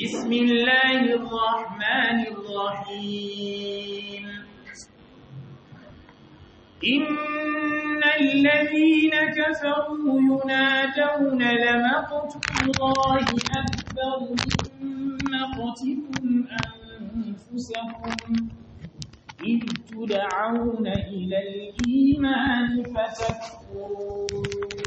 بسم الله الرحمن الرحيم إن الذين كفروا ينادون لمقت الله أكبر من مقتكم أنفسكم إذ تدعون إلى الإيمان فتكفرون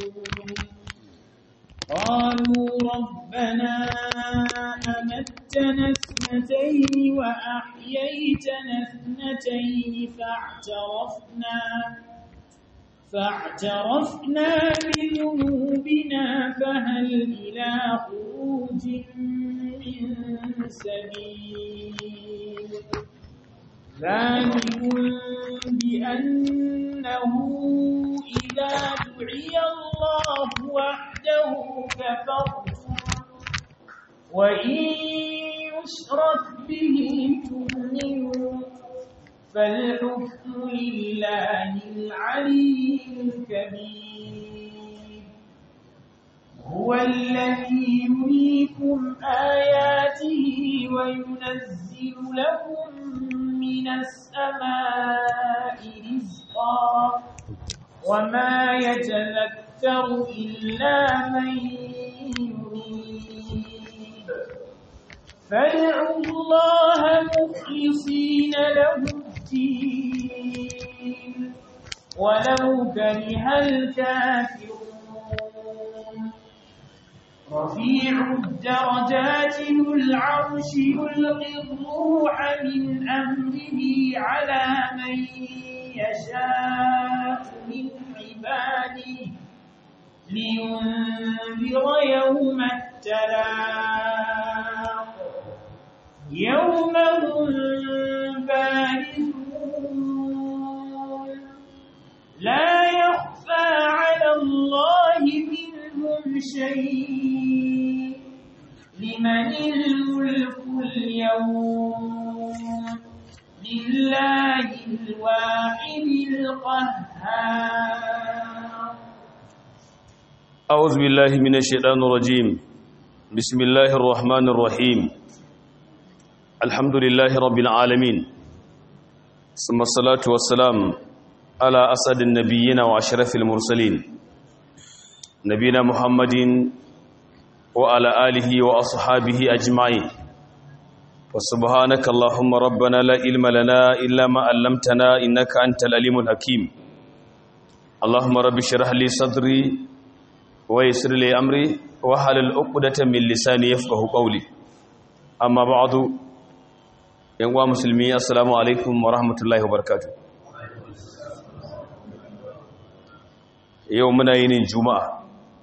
قالوا ربنا أمتنا اثنتين وأحييتنا اثنتين فاعترفنا فاعترفنا بذنوبنا فهل إلى خروج من سبيل ذلك بأنه إذا دعي الله وحده كفرتم وإن يشرك به تؤمنوا فالحكم لله العلي الكبير هو الذي يريكم آياته وينزل لكم من السماء رزقا وما يتذكر إلا من يريد فادعوا الله مخلصين له الدين ولو كره الكافرون رفيع الدرجات ذو العرش يلقي الروح من أمره على من يشاء من عباده لينذر يوم التلاق يوم هم بارزون لا يخفى على الله منهم شيء لمن الملك اليوم لله الواحد القهار أعوذ بالله من الشيطان الرجيم بسم الله الرحمن الرحيم الحمد لله رب العالمين ثم الصلاة والسلام على أسد النبيين وأشرف المرسلين نبينا محمد وعلى آله وأصحابه أجمعين وسبحانك اللهم ربنا لا علم لنا إلا ما علمتنا إنك أنت العليم الحكيم اللهم رب اشرح لي صدري ويسر لي أمري وحلل عقدة من لساني يفقه قولي أما بعد يا مسلمي السلام عليكم ورحمة الله وبركاته yau muna yinin juma'a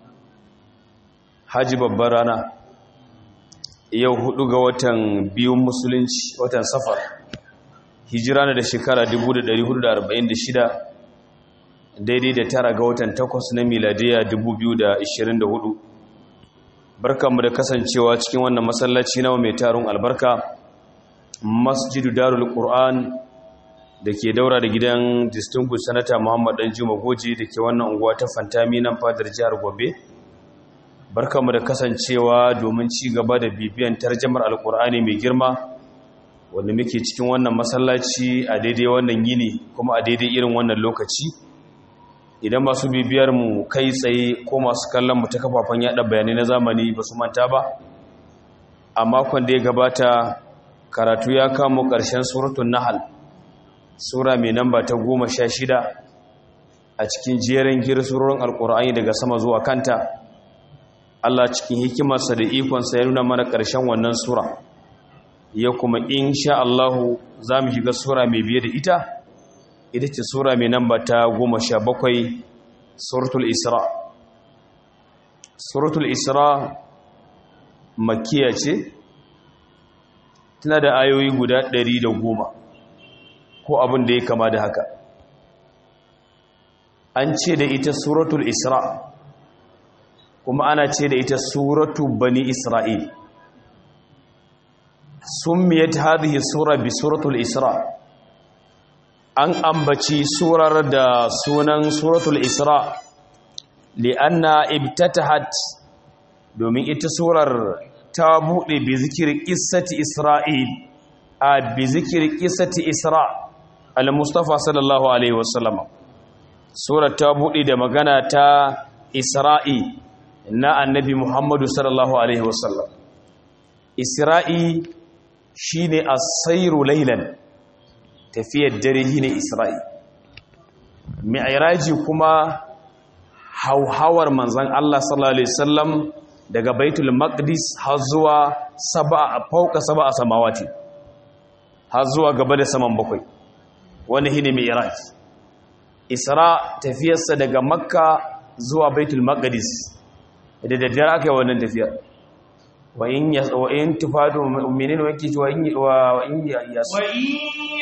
haji babbar rana yau hudu ga watan biyun musulunci watan safar hijira na da shekara 1446 daidai da tara ga watan takwas na miladiya 2024 barkanmu da kasancewa cikin wannan masallaci nawa mai tarun albarka masjidu darul qur'an da ke daura da gidan distinguished senator muhammad dan juma goji da ke wannan unguwa ta fantami nan fadar jihar gobe barkamu da kasancewa domin ci gaba da bibiyan tarjamar alkur'ani mai girma wanda muke cikin wannan masallaci a daidai wannan yini kuma a daidai irin wannan lokaci idan masu bibiyar mu kai tsaye ko masu kallon mu ta kafafen yada bayanai na zamani ba su manta ba a makon da ya gabata karatu ya kamo ƙarshen suratun nahal sura mai namba ta goma sha shida a cikin jerin girsurorin alkur'ani daga sama zuwa kanta allah cikin hikimarsa da ikonsa ya nuna mana ƙarshen wannan sura ya kuma insha allahu za mu shiga sura mai biye da ita ita ce sura mai namba ta goma sha bakwai suratul isra suratul isra makiya ce tana da ayoyi guda ɗari da goma ko abin da ya kama da haka an ce da ita suratul isra kuma ana ce da ita suratu bani isra'il summiyat hadhihi sura bi suratul isra an ambaci surar da sunan suratul isra li'anna ibtatahat domin ita surar ta buɗe bi zikiri ƙissati isra'il a bi zikiri ƙissati isra al-mustafa sallallahu alaihi wasallam surar ta buɗe da magana ta isra'i na annabi muhammadu sallallahu alaihi wasallam isra'i shine as-sayru laylan tafiyar dare shine isra'i mi'raji kuma hauhawar manzon Allah sallallahu alaihi wasallam daga baitul maqdis har zuwa sab'a fauka sab'a samawati har zuwa gaba da saman bakwai wani shine mi'raj isra tafiyarsa daga makka zuwa baitul maqdis da daddare aka yi wannan tafiyar wa in ya wa in tufadu mu'minin wa yake wa in wa in ya wa in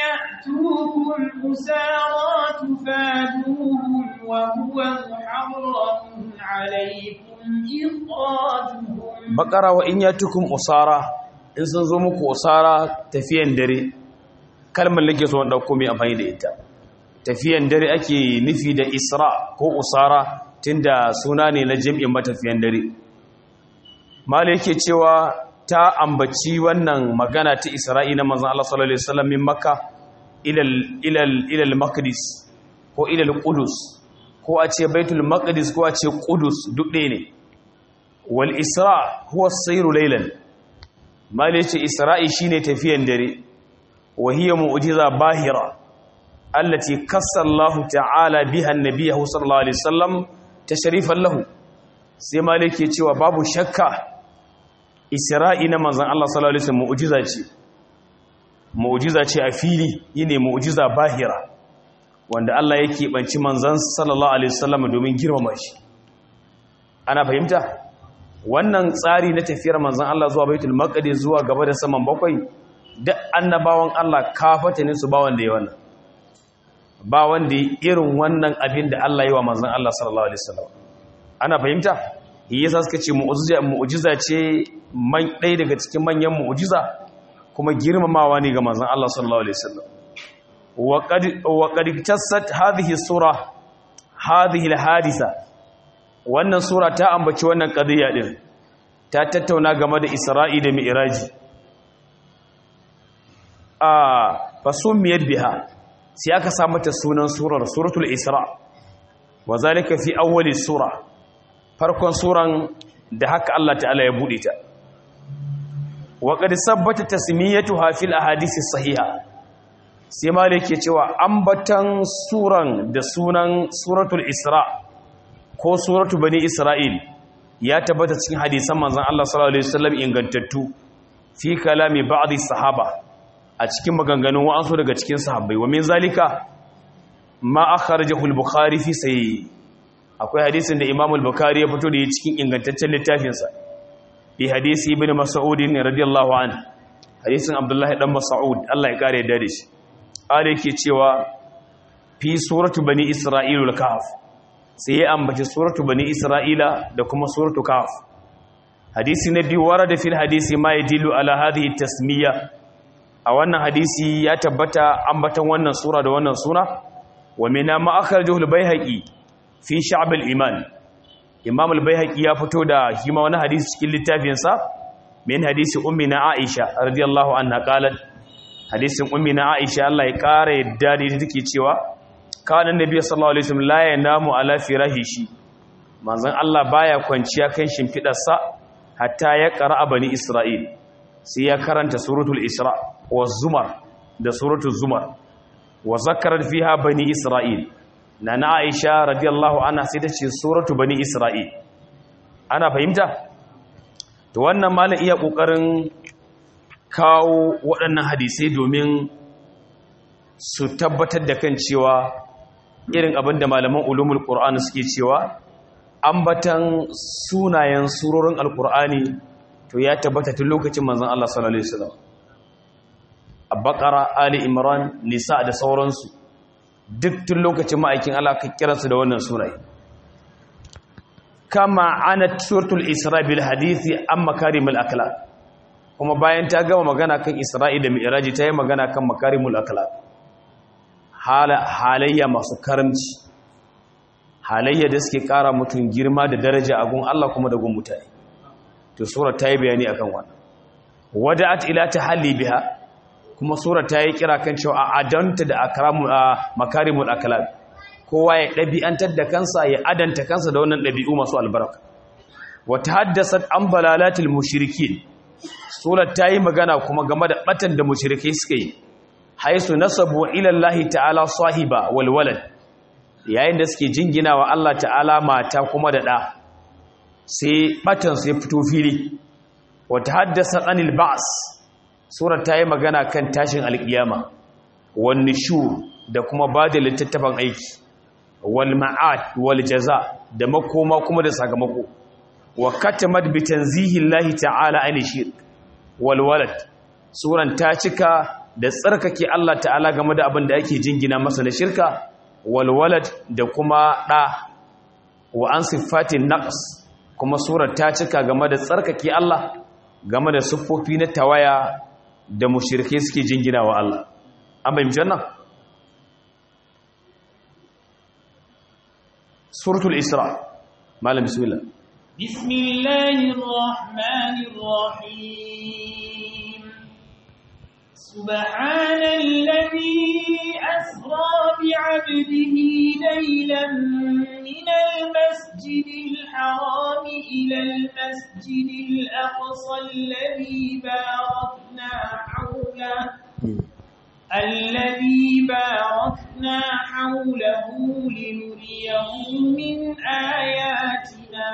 ya'tukum usara tufaduhum wa huwa muharramun alaykum ikhrajuhum bakara wa in yatukum usara in sun zo muku usara tafiyan dare kalmar lake so wanda komai amfani da ita tafiyan dare ake nufi da isra ko usara tunda suna ne na jami'in matafiyan dare mala yake cewa ta ambaci wannan magana ta isra'i na manzon Allah sallallahu alaihi wasallam min makka ila ila ila al-maqdis ko ila al-qudus ko a ce baitul maqdis ko a ce qudus duk ɗaya ne wal isra huwa as-sayru laylan mala yace isra'i shine tafiyan dare wa hiya mu'jiza bahira allati kassa Allah ta'ala biha an-nabiyyu sallallahu alaihi wasallam tashrifan lahu sai malik ke cewa babu shakka isra'i na manzon Allah sallallahu alaihi wasallam mu'jiza ce mu'jiza ce a fili yine mu'jiza bahira wanda Allah yake banci manzon sallallahu alaihi wasallam domin girmama shi ana fahimta wannan tsari na tafiyar manzon Allah zuwa baitul maqdis zuwa gaba da saman bakwai duk annabawan Allah kafata ne su ba wanda ya wannan ba wanda irin wannan abin da Allah yi wa manzon Allah sallallahu alaihi wasallam ana fahimta yasa suka ce mu'jiza ce man ɗaya daga cikin manyan mu'jiza kuma girmamawa ne ga manzon Allah sallallahu alaihi wasallam wa qad wa qad tassat hadhihi sura hadhihi alhadisa wannan sura ta ambaci wannan qadiya din ta tattauna game da Isra'i da Mi'raji a fasumiyat biha sai aka sa mata sunan surar suratul isra wa zalika fi awwali sura farkon suran da haka Allah ta'ala ya bude ta wa qad sabbata tasmiyatuha fil ahadith sahiha sai malik ke cewa ambatan suran da sunan suratul isra ko suratu bani isra'il ya tabbata cikin hadisan manzon Allah sallallahu alaihi wasallam ingantattu fi kalami ba'd sahaba a cikin maganganun wa'ansu daga cikin sahabbai wa min zalika ma akhrajahu al-bukhari fi sahih akwai hadisin da imam al-bukhari ya fito da cikin ingantaccen littafin sa bi hadisi ibn mas'ud radiyallahu anhu hadisin abdullahi dan mas'ud Allah ya kare da shi ale yake cewa fi suratu bani isra'ilul kahf sai ya ambaci suratu bani isra'ila da kuma suratu kahf hadisi na biyu warada fil hadisi ma yadillu ala hadhihi tasmiya a wannan hadisi ya tabbata ambatan wannan sura da wannan suna wa mina ma akhrajahu al-baihaqi fi sha'b al-iman imam al-baihaqi ya fito da hima wani hadisi cikin littafin sa min hadisi ummi na aisha radiyallahu anha qalat hadisin ummi na aisha Allah ya kare yadda da take cewa kana nabi sallallahu alaihi wasallam la yanamu ala firahishi manzon Allah baya kwanciya kan shimfidarsa hatta ya qara bani isra'il sai ya karanta suratul isra wa zumar da suratul zumar wa zakarar fiha bani isra'il na na aisha radiyallahu anha sai ta ce suratu bani isra'il ana fahimta to wannan malam iya kokarin kawo waɗannan hadisai domin su tabbatar da kan cewa irin abin da malaman ulumul qur'ani suke cewa ambatan sunayen surorin alqur'ani to ya tabbata tun lokacin manzon Allah sallallahu alaihi wasallam Bakara, Ali Imran, Nisa da sauransu duk tun lokacin ma'aikin Allah ka kiransu da wannan sunaye kama ana suratul Isra bil hadisi an makarimul akhlaq kuma bayan ta gama magana kan Isra'i da Mi'raji ta yi magana kan makarimul akhlaq halayya masu karamci halayya da suke kara mutum girma da daraja a gun Allah kuma da gun mutane to sura ta yi bayani akan wannan wada'at ila tahalli biha kuma sura ta yi kira kan cewa a adanta da akramu makarimul akhlaq kowa ya dabi'antar da kansa ya adanta kansa da wannan dabi'u masu albarka wa tahaddasat an balalatil mushrikin sura ta yi magana kuma game da batan da mushrikai suka yi haisu nasabu ila Allah ta'ala sahiba wal walad yayin da suke jingina wa Allah ta'ala mata kuma da ɗa sai ɓatansu ya fito fili wata haddasa anil ba'as surar ta yi magana kan tashin alƙiyama wani shu da kuma ba da littattafan aiki wal ma'ad wal jaza da makoma kuma da sakamako wa katamat bi tanzihillahi ta'ala an shirk wal walad suran ta cika da tsarkake Allah ta'ala game da abin da ake jingina masa na shirka walwalad da kuma ɗa wa an siffatin naqs kuma surar ta cika game da tsarkake Allah game da siffofi na tawaya da mushrike suke jingina wa Allah an bayyana jannan suratul isra malam bismillah bismillahir rahmanir rahim سبحان الذي أسرى بعبده ليلا من المسجد الحرام إلى المسجد الأقصى الذي باركنا حوله الذي باركنا حوله لنريه من آياتنا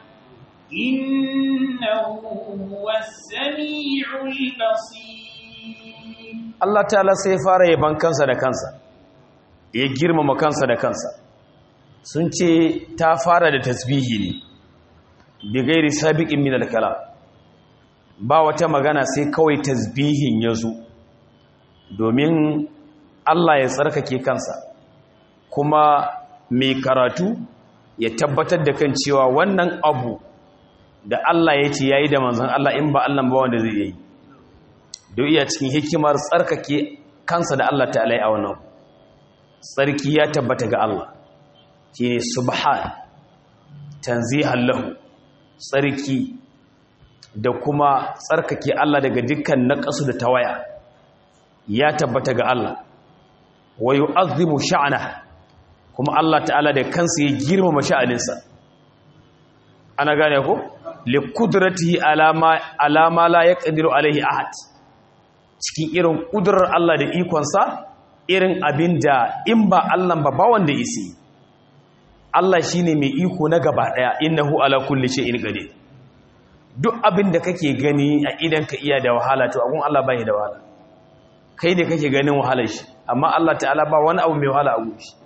إنه هو السميع البصير Allah ta'ala sai fara yaban kansa da kansa ya girmama kansa da kansa sun ce ta fara da tasbihi ne bi gairi sabiqin min al-kalam ba wata magana sai kawai tasbihin yazo domin Allah ya tsarkake kansa kuma mai karatu ya tabbatar da kan cewa wannan abu da Allah ya ce yayi da manzon Allah in ba Allah ba wanda zai yi don iya cikin hikimar tsarkake kansa da Allah ta'ala a wannan tsarki ya tabbata ga Allah shi ne subhan tanzihan lahu tsarki da kuma tsarkake Allah daga dukkan naqasu da tawaya ya tabbata ga Allah wa yu'azzimu sha'na kuma Allah ta'ala da kansa ya girmama sha'aninsa ana gane ko li qudratihi alama alama la yaqdiru alaihi ahad cikin irin ƙudurar Allah da ikonsa irin abin da in ba Allah ba ba wanda isi Allah shi ne mai iko na gaba ɗaya innahu ala kulli shay'in qadir duk abin da kake gani a idan ka iya da wahala to agun Allah bai da wahala kai ne kake ganin wahalar shi amma Allah ta'ala ba wani abu mai wahala a gurin shi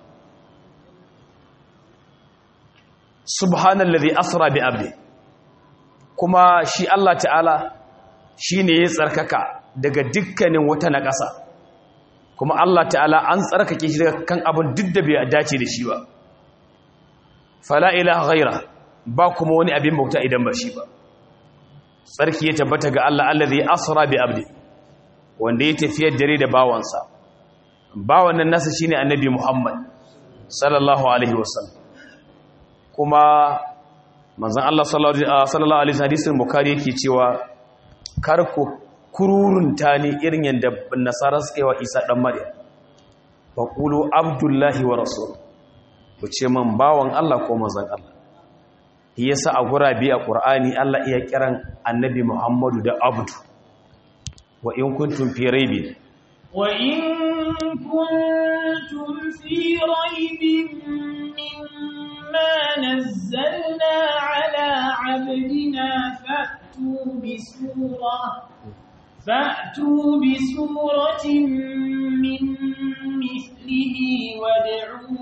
subhanallazi asra bi abdi kuma shi Allah ta'ala shine ya tsarkaka daga dukkanin wata na ƙasa kuma Allah ta'ala an tsarkake shi daga kan abin duk da bai dace da shi ba fala ilaha ghaira ba kuma wani abin bauta idan ba shi ba tsarki ya tabbata ga Allah allazi asra bi abdi wanda ya tafiyar dare da bawansa bawan nan nasa shine annabi Muhammad sallallahu alaihi wasallam kuma manzon Allah sallallahu alaihi hadisin bukhari yake cewa kar ku kururunta ne irin yadda nasara suka yi wa isa ɗan maryam ba ƙulo abdullahi wa rasul ku ce man bawan allah ko mazan allah ya sa a gurabe a ƙur'ani allah iya kiran annabi muhammadu da abdu wa in kuntum fi raibin wa in kuntum fi raibin mimma nazzalna ala abdina fa'tu bi surah فأتوا بسورة من مثله وادعوا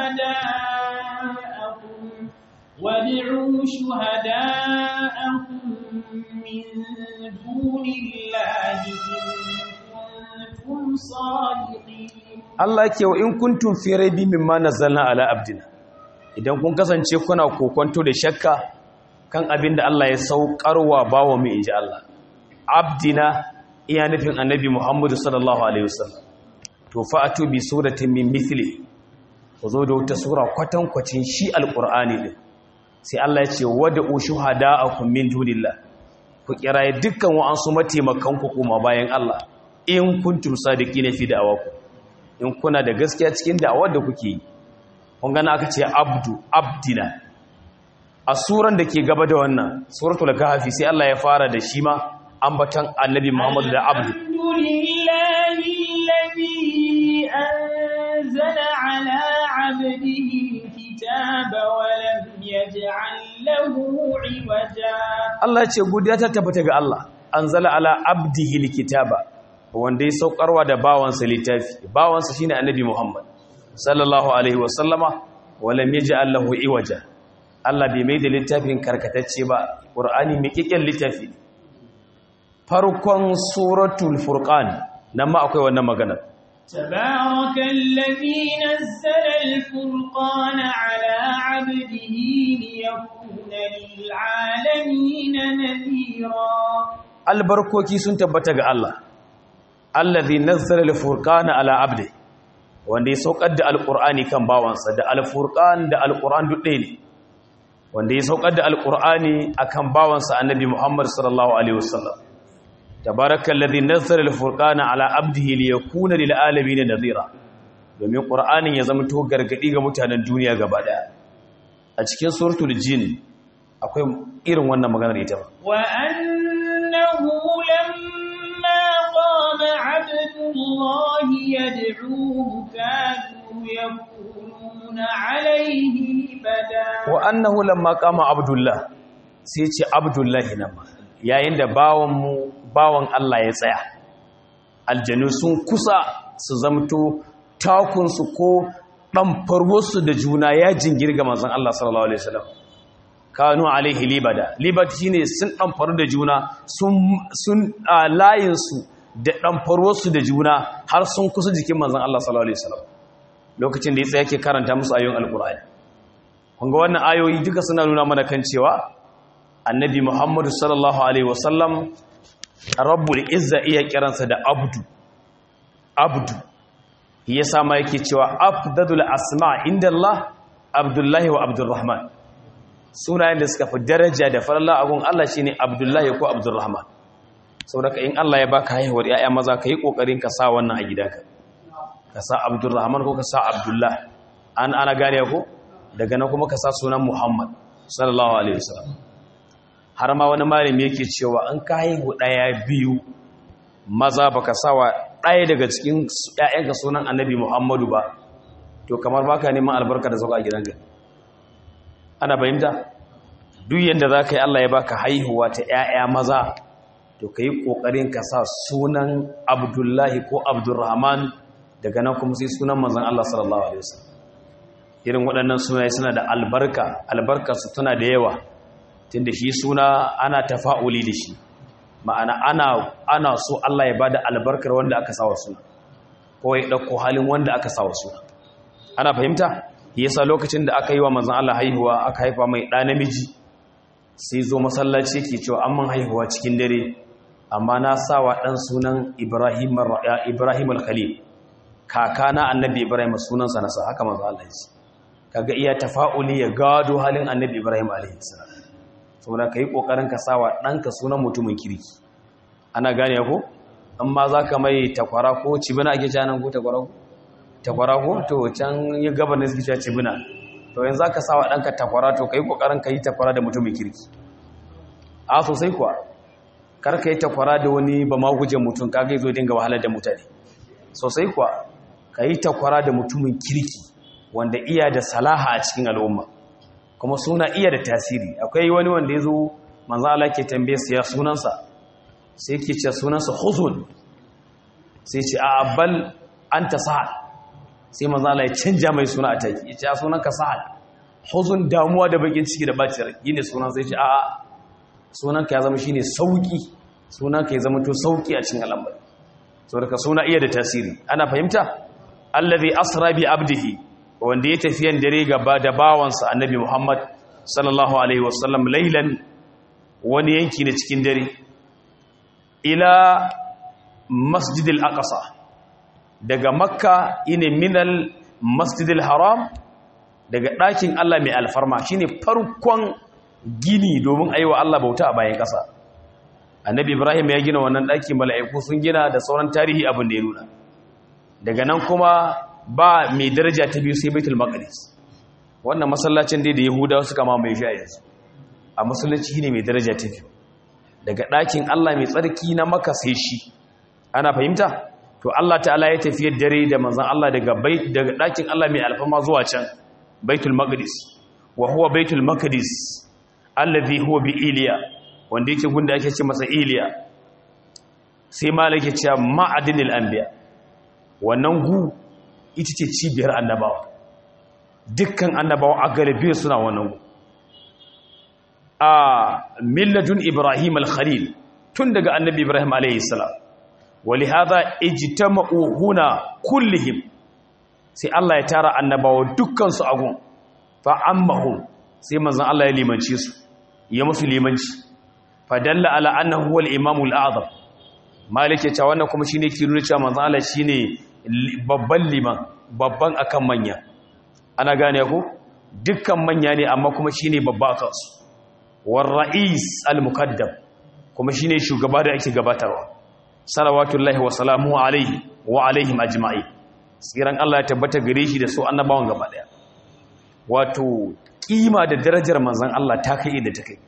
شهداءكم وادعوا شهداءكم من دون الله إن كنتم صادقين Allah yake wa in kuntum fi raibi mimma nazzalna ala abdina idan kun kasance kuna kokonto da shakka kan abin da Allah ya saukarwa bawo mu inji Allah abdina iya nufin annabi Muhammadu sallallahu alaihi wasallam to fa'atu bi suratin min mithli ku zo da wata sura kwatankwacin shi alqur'ani din sai Allah ya ce wad'u shuhada'akum min dunillah ku kiraye dukkan wa'ansu mataimakan ku kuma bayan Allah in kuntum sadiqina fi da'awakum in kuna da gaskiya cikin da'awar da kuke yi kun gana aka ce abdu abdina a suran da ke gaba da wannan suratul kahfi sai Allah ya fara da shi ma ambatan annabi Muhammad da abdu alhamdulillahi alladhi anzala ala 'abdihi alkitaba wa lam yaj'al lahu 'iwaja Allah ya ce godiya ta tabbata ga Allah anzala ala abdihi alkitaba wanda ya saukarwa da bawansa littafi bawansa shine annabi Muhammad sallallahu alaihi wasallama wala yaj'al lahu iwaja Allah bai mai da littafin karkatacce ba Qur'ani mai kikken littafi farkon suratul furqan nan ma akwai wannan magana tabarakallazi nazzala al-furqana ala 'abdihi liyakuna lil'alamin nadhira albarkoki sun tabbata ga Allah allazi nazzala al-furqana ala 'abdihi wanda ya saukar da alƙur'ani kan bawansa da alfurƙan da alƙur'an duk ɗaya ne wanda ya saukar da alƙur'ani a kan bawansa annabi muhammad sallallahu alaihi wasallam tabarakan ladhi nazzala alfurqana ala abdihi liyakuna lil alamin nadhira domin ƙur'anin ya zama to gargadi ga mutanen duniya gaba daya a cikin suratul jin akwai irin wannan maganar ita ba wa annahu lamma qama abdullahi yad'uhu kanu yakununa alayhi bada wa annahu lamma qama abdullah sai ce abdullahi nan ma yayin da bawan mu bawan Allah ya tsaya aljanu sun kusa su zamto takunsu ko ɗamfarwarsu da juna ya jingirga manzon Allah sallallahu alaihi wasallam kanu alaihi libada libad shine sun ɗamfaru da juna sun sun layinsu da ɗamfarwarsu da juna har sun kusa jikin manzon Allah sallallahu alaihi wasallam lokacin da ya tsaya ke karanta musu ayoyin alkur'ani kun ga wannan ayoyi duka suna nuna mana kan cewa annabi Muhammadu sallallahu alaihi wasallam rabbul izza iya kiransa da abdu abdu yasa ma yake cewa afdadul asma inda Allah abdullahi wa abdurrahman sunayen da suka fi daraja da faralla agun Allah shine abdullahi ko abdurrahman saboda in Allah ya baka haihuwar yaya maza ka yi kokarin ka sa wannan a gidanka ka sa abdurrahman ko ka sa abdullah an ana gane ko daga nan kuma ka sa sunan muhammad sallallahu alaihi wasallam har ma wani malami yake cewa an ka haihu daya biyu maza baka sawa daya daga cikin ƴaƴanka sunan annabi muhammadu ba to kamar baka neman albarka da zaka a gidanka ana bayyana duk yanda zaka yi Allah ya baka haihuwa ta ƴaƴa maza to kai kokarin ka sa sunan abdullahi ko abdurrahman daga nan kuma sai sunan manzon Allah sallallahu alaihi wasallam irin waɗannan sunaye suna da albarka albarkarsu tana da yawa tunda shi suna ana tafa'uli da shi ma'ana ana ana so Allah ya bada albarkar wanda aka sawa suna ko ya dauko halin wanda aka sawa suna ana fahimta yasa lokacin da aka yi wa manzon Allah haihuwa aka haifa mai ɗa namiji sai zo masallaci yake cewa an man haihuwa cikin dare amma na sawa ɗan sunan Ibrahim Ibrahim al-Khalil kakana annabi Ibrahim sunansa nasa haka manzo Allah ya ce kaga iya tafa'uli ya gado halin annabi Ibrahim alaihi salam saboda kai kokarin ka sawa danka sunan mutumin kirki ana gane ko amma zaka mai takwara ko cibina ake cewa nan ko takwara ko takwara ko to can ya gaba ne suke cewa cibina to yanzu zaka sawa danka takwara to kai kokarin kai takwara da mutumin kirki a sosai kuwa kar ka yi takwara da wani ba ma guje mutum kaga yazo dinga wahalar da mutane sosai kuwa ka yi takwara da mutumin kirki wanda iya da salaha a cikin al'umma kuma suna iya da tasiri akwai wani wanda ya zo manzo Allah ke tambaye su ya sunansa sai yake ce sunansa huzun sai ce a bal anta sahal sai manzo Allah ya canja mai suna a take ya ce sunanka sahal huzun damuwa da bakin ciki da bacin rai yine sunan sai ce a a sunanka ya zama shine sauki sunanka ya zama to sauki a cikin al'amari saboda suna iya da tasiri ana fahimta allazi asra bi abdihi wanda ya tafiyan dare gaba da bawansa annabi Muhammad sallallahu alaihi wasallam lailan wani yanki na cikin dare ila masjidil aqsa daga makka ine minal masjidil haram daga ɗakin Allah mai alfarma shine farkon gini domin aiwa Allah bauta a bayan ƙasa annabi ibrahim ya gina wannan ɗaki mala'iku sun gina da sauran tarihi abin da ya nuna daga nan kuma ba mai daraja ta biyu sai baitul maqdis wannan masallacin dai da yahudawa suka mamaye shi a yanzu a musulunci ne mai daraja ta biyu daga ɗakin Allah mai tsarki na maka sai shi ana fahimta to Allah ta'ala ya tafiyar dare da manzon Allah daga bait daga ɗakin Allah mai alfama zuwa can baitul maqdis wa huwa baitul maqdis alladhi huwa bi iliya wanda yake gunda ake ce masa iliya sai malaka ce ma'adinil anbiya wannan gu ita ce cibiyar annabawa dukkan annabawa a galibi suna wannan gu a milladun ibrahim al-khalil tun daga annabi ibrahim alayhi salam ولهذا اجتمعوا هنا كلهم sai Allah ya tara annabawa dukkan su agun fa ammahum sai manzon Allah ya limance su ya musu limanci fa dalla ala annahu huwal imamu al-a'zam malik ya ce wannan kuma shine ke nuna cewa manzon Allah shine babban liman babban akan manya ana gane ko dukkan manya ne amma kuma shine babba akan su war ra'is al-muqaddam kuma shine shugaba da ake gabatarwa salawatullahi wa salamu alaihi wa alaihim ajma'i tsiran Allah ya tabbata gare shi da su annabawan gaba daya wato kima da darajar manzon Allah ta kai da ta kai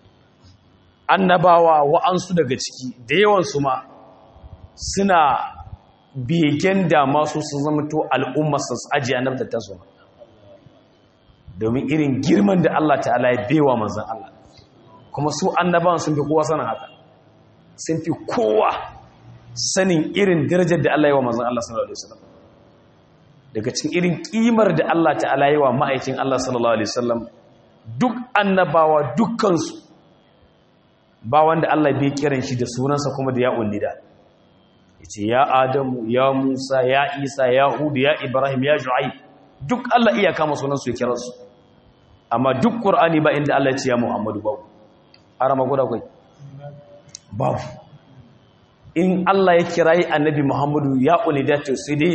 annabawa wa'ansu daga ciki da yawan su ma suna begen da masu sun zama to al'umma su ajiye annabta ta su domin irin girman da Allah ta'ala ya bewa manzon Allah kuma su annabawan sun fi kowa sanin haka sun fi kowa sanin irin darajar da Allah yi wa manzon Allah sallallahu alaihi wasallam daga cikin irin kimar da Allah ta'ala yi wa ma'aikin Allah sallallahu alaihi wasallam duk annabawa dukkansu ba wanda Allah bai kiran shi da sunansa kuma da ya unnida yace ya Adamu ya Musa ya Isa ya Hud ya Ibrahim ya Shu'aib duk Allah iya kama sunansu ya kira su amma duk Qur'ani ba inda Allah ya ce ya Muhammadu babu arama guda kai babu in Allah ya kirayi annabi Muhammadu ya unida to sai dai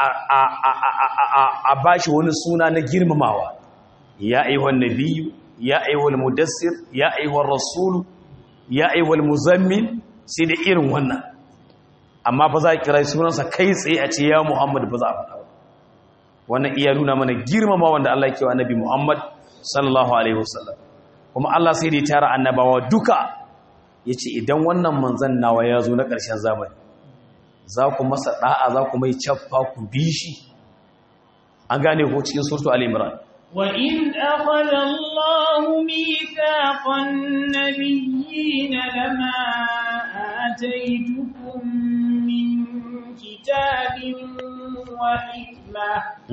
a bashi wani suna na girmamawa ya ayyuhan nabiyyu ya ayyuhal mudassir ya ayyuhar rasulu ya ayyuhal muzammil sai da irin wannan amma ba za a kirayi sunansa kai tsaye a ce ya Muhammad ba za a faɗa wannan iya nuna mana girmama wanda Allah ya kewa annabi Muhammad sallallahu alaihi wasallam kuma Allah sai da ya tara annabawa duka ya ce idan wannan manzan nawa ya zo na ƙarshen zamani za ku masa ɗa'a za ku mai caffa ku bi shi an gane ko cikin surtu al'imran وَإِذْ أَخَذَ اللَّهُ مِيثَاقَ النَّبِيِّينَ لَمَا آتَيْتُكُم مِّن كِتَابٍ وَحِكْمَةٍ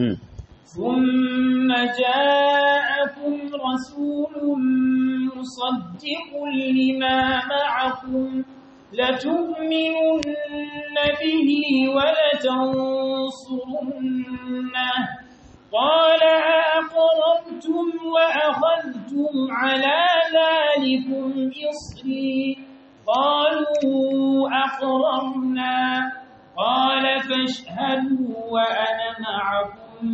ثم جاءكم رسول مصدق لما معكم لتؤمنن به ولتنصرنه قال أقررتم وأخذتم على ذلكم إصري قالوا أقررنا قال فاشهدوا وأنا معكم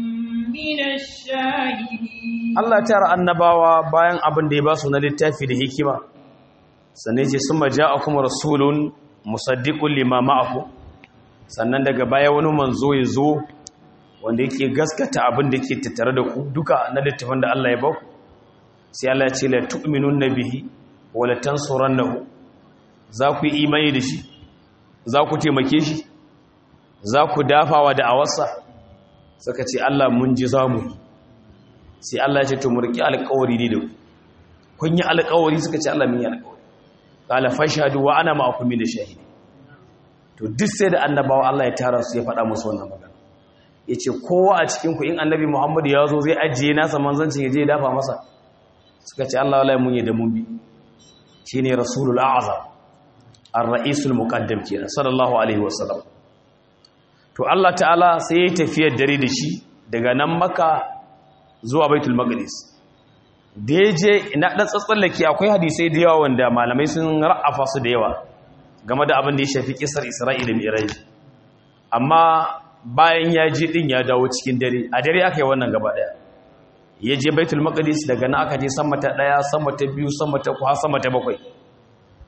Allah ta tara annabawa bayan abin da ya ba su na littafi da hikima sannan ce sun maja a kuma rasulun musaddiƙun limama aku sannan daga baya wani manzo ya zo wanda yake gaskata abin da ke tattare da ku duka na littafin da Allah ya ba ku sai Allah ya ce la tu'minun nabihi wa la tansurannahu za ku yi imani da shi za ku taimake shi za ku dafawa da awarsa suka ce Allah mun ji za mu yi sai Allah ya ce to mu riƙi alƙawari ne da ku kun yi alƙawari suka ce Allah mun yi alƙawari qala fashhadu wa ana ma'akum min shahidi to duk sai da annabawa Allah ya tara su ya faɗa musu wannan magana yace kowa a cikin ku in annabi Muhammad ya zo zai ajiye nasa manzancin ya je ya dafa masa suka ce Allah wallahi mun yi da mun bi shine rasulul a'zam ar-ra'isul muqaddam kenan sallallahu alaihi wasallam to Allah ta'ala sai ya tafiyar dare da shi daga nan maka zuwa baitul maqdis da ya je ina dan tsatsallake akwai hadisai da yawa wanda malamai sun ra'afa su da yawa game da abin da ya shafi kisar isra'ila da mi'raj amma bayan ya je din ya dawo cikin dare a dare aka yi wannan gaba daya ya je baitul maqdis daga nan aka je sama ta daya sama ta biyu sama ta ku har sama ta bakwai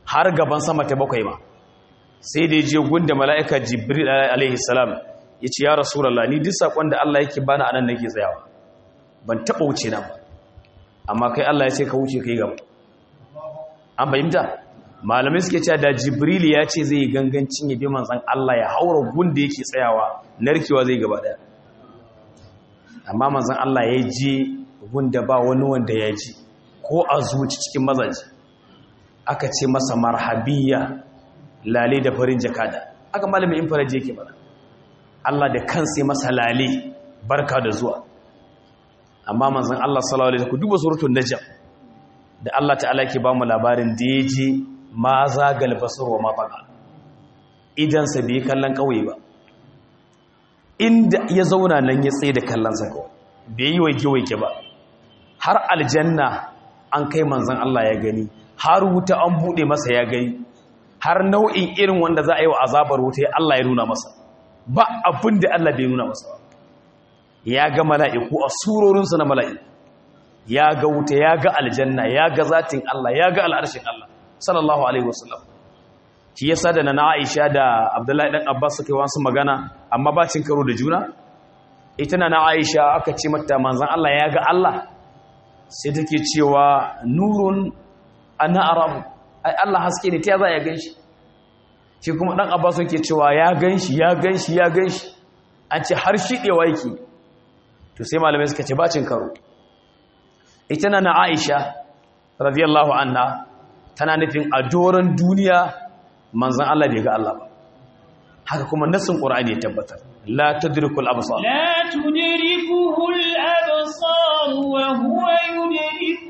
har gaban sama ta bakwai ma sai da je gunda mala'ika jibril alaihi salam ya ce ya rasulallah ni duk saƙon da Allah yake bani anan nake tsayawa ban taɓa wuce nan ba amma kai Allah ya ce ka wuce kai gaba an fahimta malamai suke cewa da jibril ya ce zai yi gangancin ya bi manzan Allah ya haura gunda yake tsayawa narkewa zai gaba daya amma manzan Allah ya je gunda ba wani wanda ya ji ko a zuci cikin mazaji aka ce masa marhabiyya lale da farin jakada aka malamin infaraji yake mana Allah da kansa masa lale barka da zuwa amma manzan Allah sallallahu alaihi wasallam duba suratul najm da Allah ta'ala yake ba mu labarin da yaje ma zagal basar wa ma baqa idan sa bai kallon kauye ba inda ya zauna nan ya tsaye da kallon sa kawai bai yi waike waike ba har aljanna an kai manzan Allah ya gani har wuta an bude masa ya gani har nau'in irin wanda za a yi wa azabar wuta ya Allah ya nuna masa ba abin da Allah bai nuna masa ba ya ga mala'iku a surorinsu na mala'iku ya ga wuta ya ga aljanna ya ga zatin Allah ya ga al'arshin Allah sallallahu alaihi wasallam shi yasa da na Aisha da Abdullahi dan Abbas suka yi wasu magana amma ba cin karo da juna ita na Aisha aka ce mata manzon Allah ya ga Allah sai take cewa nurun ana arabu ai Allah haske ne ta za ya ganshi shi kuma dan Abbas yake cewa ya ganshi ya ganshi ya ganshi an ce har shidewa yake to sai malamai suka ce bacin karo ita na Aisha radiyallahu anha tana nufin a doron duniya manzon Allah bai ga Allah ba haka kuma nassin Qur'ani ya tabbatar la tudrikul absar لا تدركه الأبصار وهو يدرك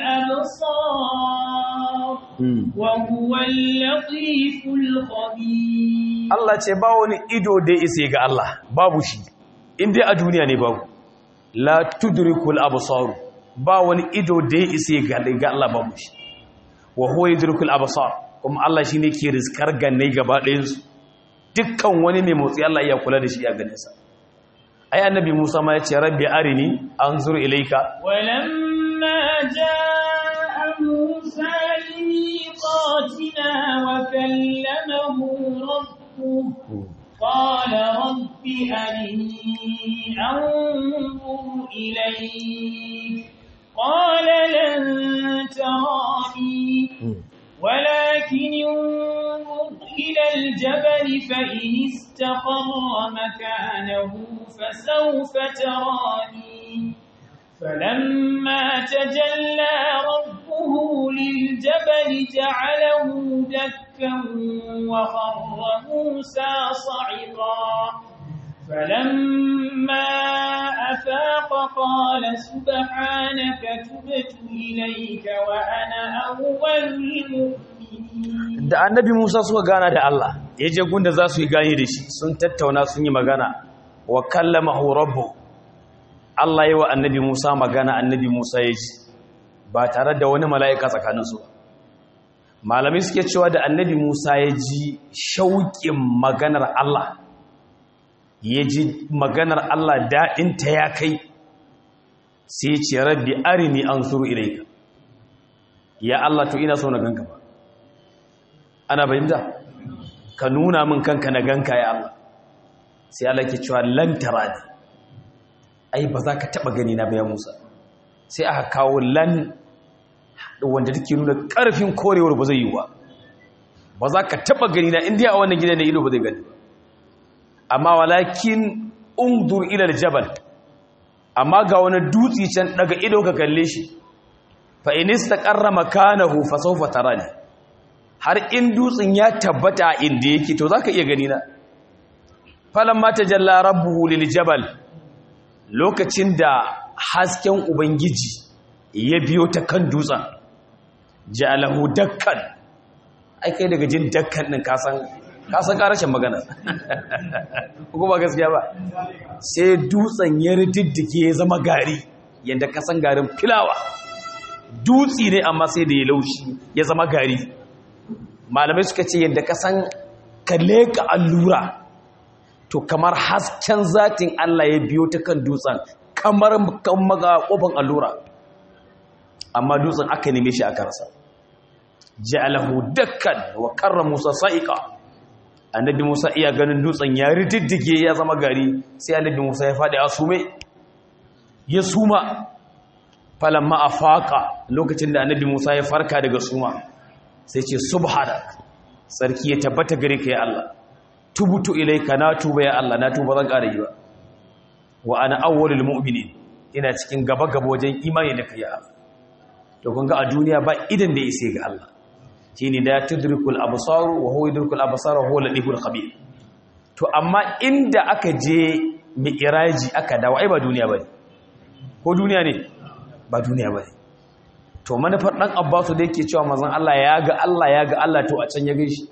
الأبصار وهو اللطيف الخبير Allah ce ba wani ido da isa ga Allah babu shi inda a duniya ne babu la tudrikul absar ba wani ido da isa ga ga Allah babu shi wa huwa yudrikul absar kuma Allah shine ke rizkar ganne gaba ɗayan su dukkan wani mai motsi Allah ya kula da shi a ganin sa ai annabi Musa ma ya ce rabbi arini anzur ilayka ولما جاء موسى لميقاتنا وكلمه ربه قال رب أرني أنظر إليك قال لن تراني ولكن انظر إلى الجبل فإن استقر مكانه فسوف تراني فلما تجلى ربه للجبل جعله دكا وخر موسى صعقا فلما أفاق قال سبحانك تبت إليك وأنا أول المؤمنين da annabi Musa suka gana da Allah ya je gunda za su yi gani da shi sun tattauna sun yi magana wa kallamahu rabbu Allah yi wa annabi Musa magana annabi Musa ya ji ba tare da wani mala'ika tsakaninsu ba malamai suke cewa da annabi Musa ya ji shauƙin maganar Allah ya ji maganar Allah daɗinta ya kai sai ya ce rabbi arini an suru ilaika ya Allah to ina so na ganka ba ana bayyanta ka nuna min kanka na ganka ya Allah sai Allah ke cewa lan tarani ai ba za ka taba gani na bayan Musa sai aka kawo lan wanda take nuna karfin korewar ba zai yi wa ba za ka taba gani na indiya a wannan gidan da ido ba zai gani amma walakin undur ila aljabal amma ga wani dutsi can daga ido ka kalle shi fa in istaqarra makanahu fa sawfa tarani har in dutsen ya tabbata inda yake to zaka iya gani na falamma tajalla rabbuhu liljabal lokacin da hasken ubangiji ya biyo ta kan dutsen ja'alahu dakkan ai kai daga jin dakkan din kasan kasan karashin magana ko ba gaskiya ba sai dutsen ya rididdike ya zama gari yanda kasan garin filawa dutsi ne amma sai da ya laushi ya zama gari malamai suka ce yadda ka san ka leka allura to kamar hasken zatin Allah ya biyo ta kan dutsen kamar kan maga kofin allura amma dutsen aka neme shi aka rasa ja'alahu dakkan wa karra Musa sa'iqa annabi Musa iya ganin dutsen ya riddige ya zama gari sai annabi Musa ya fadi a sume ya suma falamma afaqa lokacin da annabi Musa ya farka daga suma sai ce subhanak sarki ya tabbata gare ka ya Allah tubutu ilaika na tuba ya Allah na tuba zan ƙara yi ba wa ana awwalul mu'minin ina cikin gaba gaba wajen imani da kai ya Allah to kun ga a duniya ba idan da yake ga Allah shine da tudrikul absar wa huwa yudrikul absar wa huwa latiful khabir to amma inda aka je mi'raji aka dawo ai ba duniya bane ko duniya ne ba duniya bane to manufar dan Abbasu da yake cewa manzon Allah ya ga Allah ya ga Allah to a can ya gaishe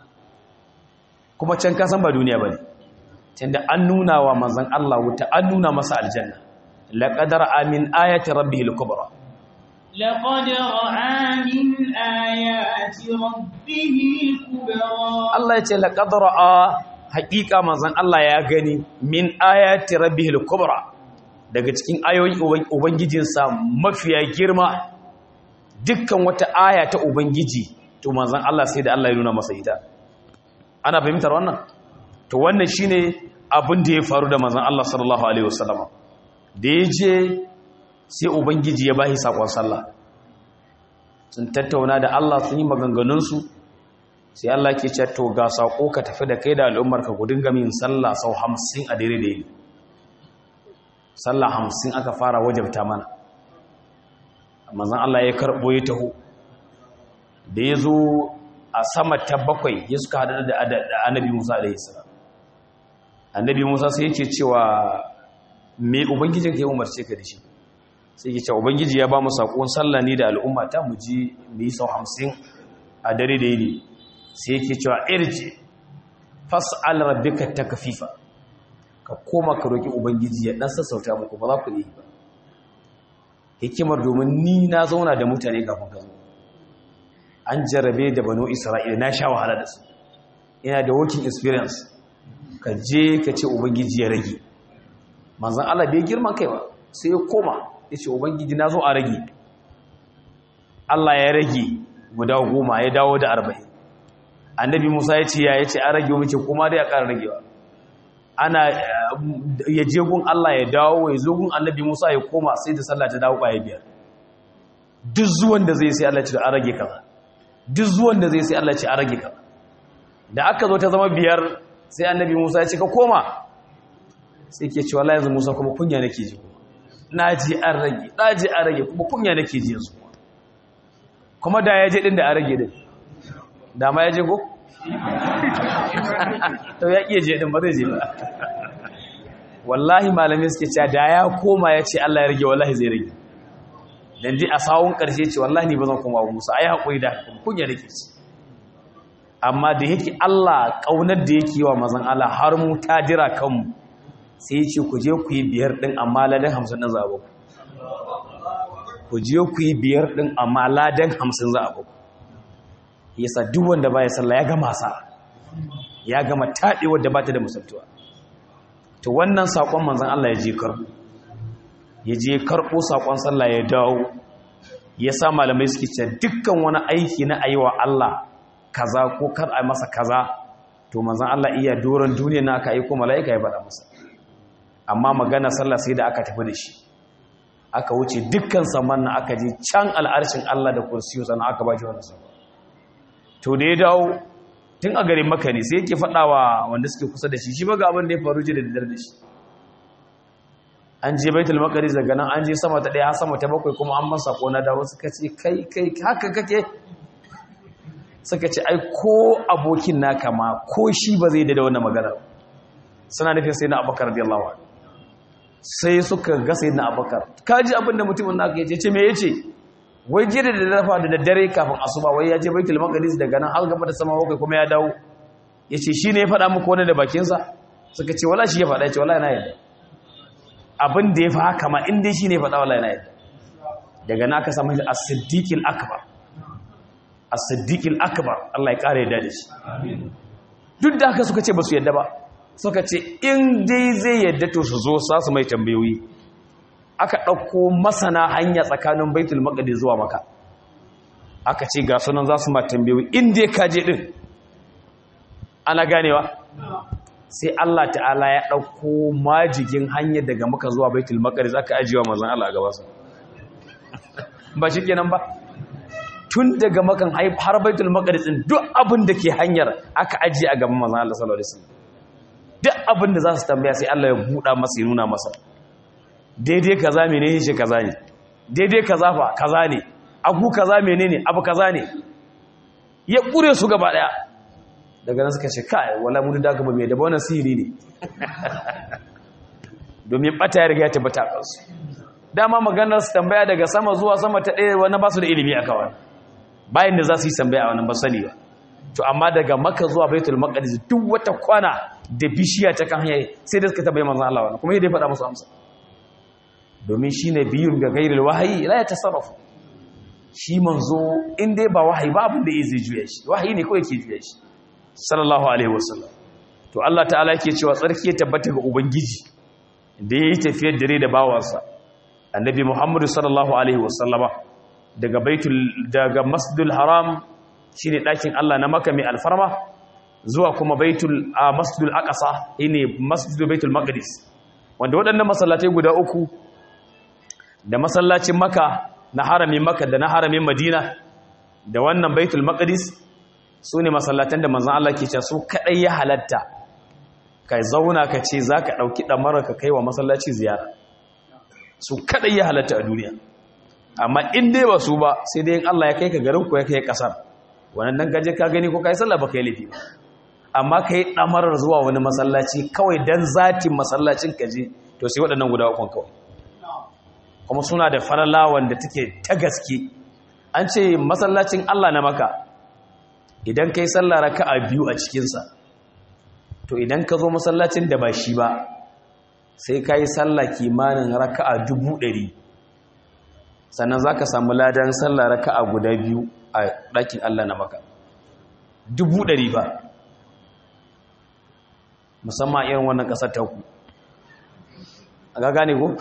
kuma can ka san ba duniya bane tunda an nuna wa manzon Allah wuta an nuna masa aljanna laqad amin ayati rabbihil kubra لقد رأى من آيات ربه الكبرى Allah ya ce laqad ra'a haqiqa manzon Allah ya gani min ayati rabbihil kubra daga cikin ayoyin ubangijinsa mafiya girma dukkan wata aya ta ubangiji to manzon Allah sai da Allah ya nuna masa ita ana fahimtar wannan to wannan shine abin da ya faru da manzon Allah sallallahu alaihi wasallam da ya je sai ubangiji ya bashi sakon sallah sun tattauna da Allah sun yi maganganunsu sai Allah ke ce to ga sako ka tafi da kai da al'ummar ka ku dinga min sallah sau 50 a dare da yi sallah 50 aka fara wajabta mana manzon Allah ya karbo ya taho da ya zo a sama ta bakwai ya suka hada da annabi Musa alaihi salam annabi Musa sai yake cewa me ubangijin ka ya umarce ka da shi sai yake cewa ubangiji ya ba mu sakon sallah ni da al'umma ta mu ji mu yi sau 50 a dare da yini sai yake cewa irji fas'al rabbika takfifa ka koma ka roki ubangiji ya dan sassauta muku ba za ku yi ba hikimar domin ni na zauna da mutane kafin ka zo an jarabe da banu isra'ila na sha wahala da su ina da working experience ka je ka ce ubangiji ya rage manzan Allah bai girman kai ba sai ya koma ya ce ubangiji na zo a rage Allah ya rage guda goma ya dawo da arba'in annabi musa ya ce ya ya ce a rage mace kuma dai a ƙara ragewa ana ya je gun Allah ya dawo ya zo gun annabi musa ya koma sai da sallah ta dawo ƙwaye biyar duk zuwan da zai sai Allah ce a rage kaza duk zuwan da zai sai Allah ce a rage kaza da aka zo ta zama biyar sai annabi musa ya ce ka koma sai ke cewa yanzu musa kuma kunya nake ji na ji an rage na ji an rage kuma kunya nake ji yanzu kuma da ya je din da an rage din da ma ya je ko to ya iya je din ba zai je ba wallahi malamai suke cewa da ya koma ya ce Allah ya rage wallahi zai rage dan dai a sawun karshe ce wallahi ni ba zan koma wa Musa ai hakuri da kunya nake ci amma da yake Allah kaunar da yake wa mazan Allah har mu ta jira kanmu sai ce ku je ku yi biyar ɗin amma ladan hamsin na zaɓo ku je ku yi biyar ɗin amma ladan hamsin zaɓo yasa duk wanda ba ya sallah ya gama sa ya gama taɗe wadda ba ta da musaltuwa to wannan saƙon manzan Allah ya je karɓo ya je karɓo saƙon sallah ya dawo ya sa malamai suke ce dukkan wani aiki na ayi wa Allah kaza ko kar a masa kaza to manzan Allah iya doron duniya na aka aiko mala'ika ya faɗa masa amma magana sallah sai da aka tafi da shi aka wuce dukkan saman na aka je can al'arshin Allah da kursiyo sannan aka ba shi wannan sabon to da ya dawo tun a garin maka ne sai yake faɗawa wanda suke kusa da shi shi ba ga abin da ya faru ji da daddare da shi an je baitul maqdis daga nan an je sama ta daya sama ta bakwai kuma an ban sako na dawo suka ce kai kai haka kake suka ce ai ko abokin naka ma ko shi ba zai da wannan magana suna nufin sai na abakar radiyallahu anhu sai suka ga sai na abakar kaji abinda mutumin naka yace ce me yace wai jira da dafa da daddare kafin asuba wai ya je baitul maqdis daga nan har gaba da sama bakwai kuma ya dawo yace shine ya faɗa muku wani da bakin sa suka ce wala shi ya faɗa yace wallahi na yadda abin da ya fa haka ma in dai shine ya faɗa wallahi na yadda daga naka samu as-siddiqil akbar as-siddiqil akbar Allah ya kare da shi duk da haka suka ce ba su yadda ba suka ce in dai zai yadda to su zo sa su mai tambayoyi aka ɗauko masana hanya tsakanin baitul maqdis zuwa maka aka ce ga sunan za su ma tambayoyi inda ka je din ana ganewa sai Allah ta'ala ya ɗauko majigin hanyar daga maka zuwa baitul maqdis aka ajiyewa manzon Allah a gaba su ba shi kenan ba tun daga makan har baitul maqdis din duk abin da ke hanyar aka ajiye a gaban manzon Allah sallallahu alaihi wasallam duk abin da za su tambaya sai Allah ya buɗa masa ya nuna masa daidai kaza menene shi kaza ne daidai kaza fa kaza ne agu kaza menene abu kaza ne ya kure su gaba daya daga nan suka ce kai wala mun da gaba mai da wannan sihiri ne domin bata ya riga ya tabbata kansu dama maganar su tambaya daga sama zuwa sama ta ɗaya wani ba su da ilimi a kawai bayan da za su yi tambaya a wannan ba sani ba to amma daga maka zuwa baitul maqdis duk wata kwana da bishiya ta kan hanya sai da suka tabbai manzon Allah wannan kuma yadda ya faɗa musu amsa domin shine biyun ga gairil wahayi la ya tasarrafu shi manzo in dai ba wahayi ba abin da ya zai juya shi wahayi ne kawai ke juya shi sallallahu alaihi wasallam to Allah ta'ala yake cewa tsarki ya tabbata ga ubangiji da yayi tafiyar dare da bawansa annabi Muhammad sallallahu alaihi wasallama daga baitul daga masjidul haram shine dakin Allah na Makka mai alfarma zuwa kuma baitul masjidul aqsa shine masjidul baitul maqdis wanda waɗannan masallatai guda uku da masallacin Makka na haramin Makka da na haramin Madina da wannan baitul maqdis su ne masallatan da manzan Allah ke ce su kaɗai ya halatta ka zauna ka ce za ka ɗauki ɗamara ka kai wa masallaci ziyara su kaɗai ya halatta a duniya amma in dai ba su ba sai dai in Allah ya kai ka garin ku ya kai ƙasar wannan dan gaje ka gani ko ka yi sallah ba ka yi laifi ba amma ka yi ɗamarar zuwa wani masallaci kawai dan zatin masallacin ka je to sai waɗannan guda ukun kawai kuma suna da farala wanda take ta gaske an ce masallacin Allah na maka idan ka yi sallah raka'a biyu a cikinsa to idan ka zo masallacin da ba shi ba sai ka yi sallah kimanin raka'a dubu ɗari sannan za ka samu ladan sallah raka'a guda biyu a ɗakin Allah na maka dubu ɗari ba musamman irin wannan ƙasar ta ku a ga gane ko?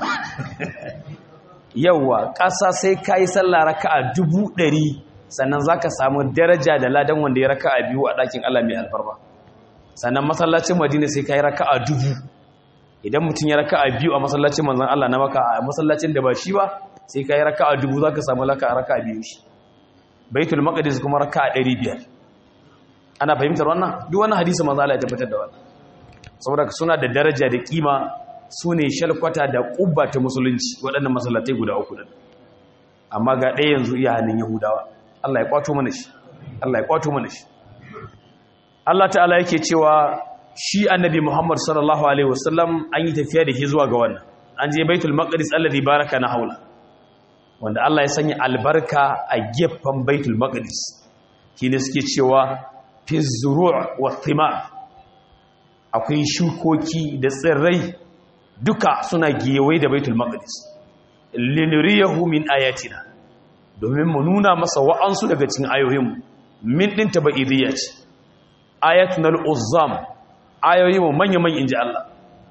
yauwa ƙasa sai ka yi sallah raka'a dubu ɗari sannan za ka samu daraja da ladan wanda ya raka a biyu a ɗakin Allah mai alfarma sannan masallacin madina sai ka yi raka a dubu idan mutum ya raka a biyu a masallacin manzan Allah na maka a masallacin da ba shi ba sai ka yi raka a dubu za ka samu raka a raka a biyu shi baitul maqdis kuma raka a ɗari biyar ana fahimtar wannan duk wani hadisi manzan Allah ya tabbatar da wannan saboda suna da daraja da kima su ne shalkwata da ƙubba ta musulunci waɗannan masallatai guda uku ɗin amma ga ɗaya yanzu iya hannun yahudawa Allah ya kwato mana shi Allah ya kwato mana shi Allah ta'ala yake cewa shi annabi Muhammad sallallahu alaihi wasallam an yi tafiya da shi zuwa ga wannan an je baitul maqdis alladhi baraka na haula wanda Allah ya sanya albarka a gefen baitul maqdis shine suke cewa fi zuru' wa thimar akwai shukoki da tsirrai duka suna gewaye da baitul maqdis linuriyahu min ayatina domin mu nuna masa wa'ansu daga cikin ayoyin min ɗin taba'idiyya ce ayatun al'uzzam ayoyi mu manya-manya inji Allah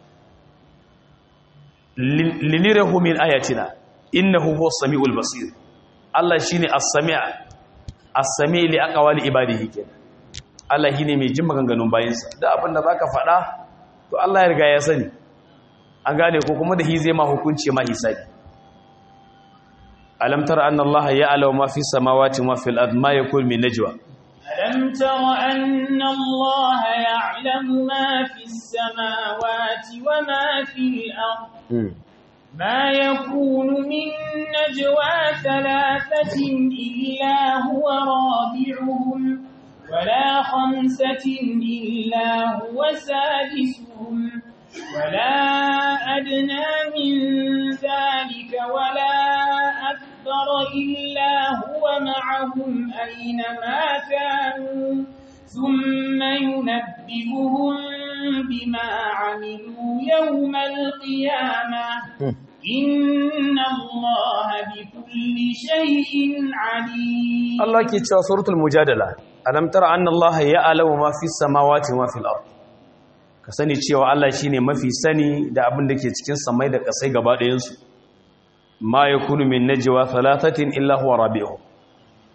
linirahu min ayatina innahu huwa sami'ul basir Allah shine as-sami' as-sami' li aqwali ibadihi kenan Allah shine mai jin maganganun bayinsa da abin da zaka faɗa to Allah ya riga ya sani an gane ko kuma da hi zai ma hukunci ma hisabi ألم تر أن الله يعلم ما في السماوات وما في الأرض ما يكون من نجوى ألم تر أن الله يعلم ما في السماوات وما في الأرض ما يكون من نجوى ثلاثة إلا هو رابعهم ولا خمسة إلا هو سادسهم ولا أدنى من ذلك ولا أكبر إلا هو معهم أينما كانوا ثم ينبئهم بما عملوا يوم القيامة إن الله بكل شيء عليم الله كي تشوى سورة المجادلة ألم ترى أن الله يعلم ما في السماوات وما في الأرض ka sani cewa Allah shi ne mafi sani da abin da ke cikin samai da kasai gaba ɗayansu ma ya kunu min najewa talatatin illa huwa rabi'u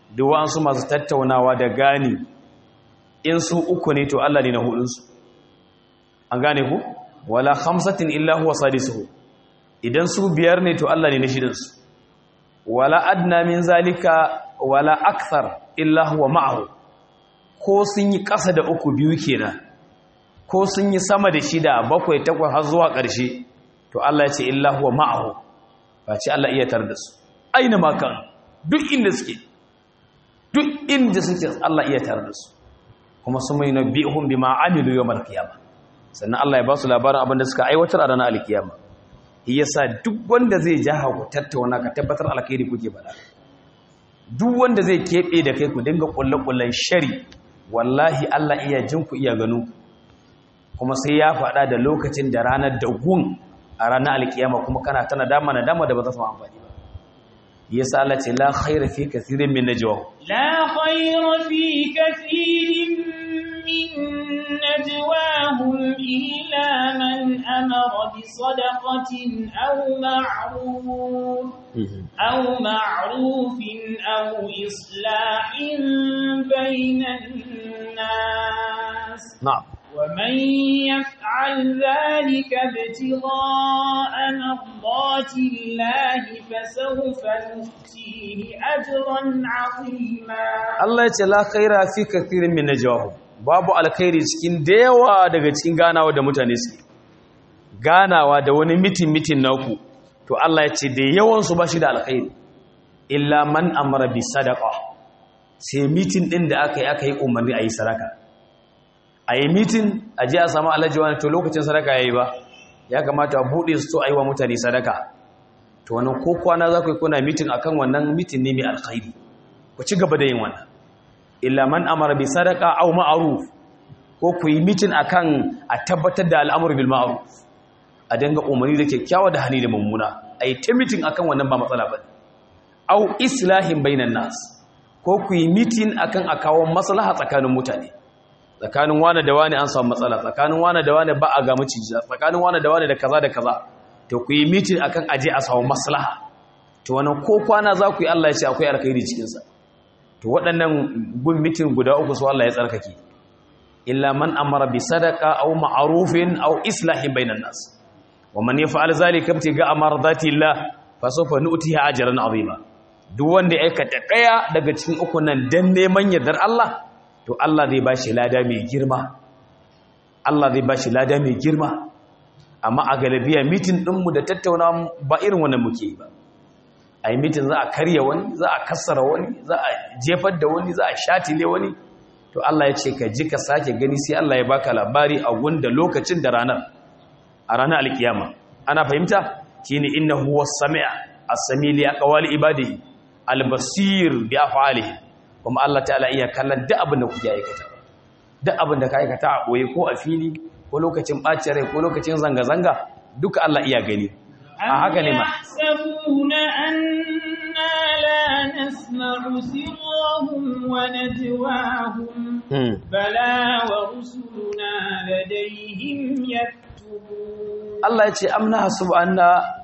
duk wa'ansu masu tattaunawa da gani in su uku ne to Allah ne na hudunsu an gane ku wala khamsatin illa huwa sadisuhu idan su biyar ne to Allah ne na shidansu wala adna min zalika wala akthar illa huwa ma'ahu ko sun yi ƙasa da uku biyu kenan ko sun yi sama da shida bakwai takwas har zuwa ƙarshe to Allah ya ce illa huwa ma'ahu ba ce Allah iya tar da su aina ma kan duk inda suke duk inda suke Allah iya tar da su kuma sun mai nabihum bima amilu yawmal qiyamah sannan Allah ya ba su labarin abin da suka aiwatar a ranar alkiyama yasa duk wanda zai ja ku tattauna ka tabbatar alkhairi kuke bada duk wanda zai kebe da kai ku dinga kullakullan shari wallahi Allah iya jin ku iya gano kuma sai ya faɗa da lokacin da ranar dagun a ranar alkiyama kuma kana tana dama na dama da ba za su amfani ba yasa Allah ce la khaira fi kathirin min najwa la khaira fi kathirin min najwahum illa man amara bi sadaqatin aw ma'ruf aw ma'rufin aw islahin bainan nas na'am ومن يفعل ذلك ابتغاء مرضات الله فسوف نؤتيه أجرا عظيما Allah ya ce la khaira fi kathirin min najwahum babu alkhairi cikin dayawa daga cikin ganawa da mutane suke ganawa da wani mitin mitin naku to Allah ya ce da yawan su bashi da alkhairi illa man amara bi sadaqa sai mitin din da aka yi aka yi umarni a yi sadaka a yi mitin a ji a samu alhaji wani to lokacin sadaka ya yi ba ya kamata a buɗe su to a yi wa mutane sadaka to wannan ko kwana za ku yi kuna mitin akan wannan mitin ne mai alkhairi ku ci gaba da yin wannan illa man amara bi sadaka aw ma'ruf ko ku yi mitin akan a tabbatar da al'amur bil ma'ruf a danga umarni da kyakkyawa da hani da mummuna a yi ta mitin akan wannan ba matsala ba aw islahin bainan nas ko ku yi mitin akan a kawo maslaha tsakanin mutane tsakanin wane da wane an samu matsala tsakanin wane da wane ba a ga maciji tsakanin wane da wane da kaza da kaza to ku yi mitin akan aje a samu maslaha to wannan ko kwana za ku yi Allah ya ce akwai alkhairi cikin sa to waɗannan gun mitin guda uku su Allah ya tsarkake illa man amara bi sadaqa aw ma'rufin aw islahin bainan nas wa man yaf'al zalika ibtiga amradati Allah fa sawfa nu'tihi ajran azima duk wanda ya aikata daya daga cikin uku nan dan neman yardar Allah to Allah zai ba shi lada mai girma Allah zai ba shi lada mai girma amma a galabiya mitin ɗinmu da tattauna ba irin wannan muke ba a yi mitin za a karya wani za a kassara wani za a jefar da wani za a shatile wani to Allah ya ce ka ji ka sake gani sai Allah ya baka labari a wanda lokacin da ranar a ranar alkiyama ana fahimta shine innahu was-sami' as-sami' li aqwali ibadihi al-basir bi af'alihi kuma Allah ta'ala iya kallon duk abin da kuke aikata duk abin da ka aikata a boye ko a fili ko lokacin bacin rai ko lokacin zanga-zanga duka Allah iya gani a haka ne ma yahsabuna anna la nasma'u sirrahum wa najwahum bala wa rusuluna ladayhim yaktubun Allah ya ce amna hasubu anna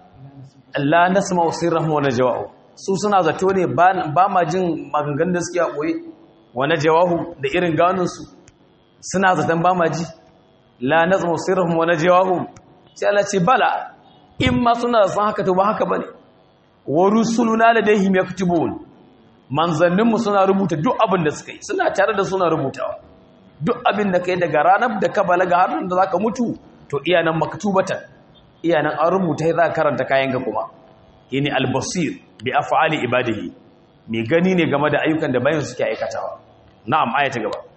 la nasma'u sirrahum wa najwahum su suna zato ne ba ma jin maganganun da suke a ɓoye wane jawahu da irin ganinsu suna zaton ba ma ji la na zama sirrahun wane jawahu sai Allah ce bala in ma suna da san haka to ba haka ba ne wa rusuluna da dai himya kutubun manzanninmu suna rubuta duk abin da suka yi suna tare da suna rubutawa duk abin da ka yi daga ranar da ka balaga har da za ka mutu to iya nan maktubatan iya nan an rubuta za ka karanta kayan ga kuma yini albasir bi af'ali ibadihi mai gani ne game da ayyukan da bayan suke aikatawa na'am aya ta gaba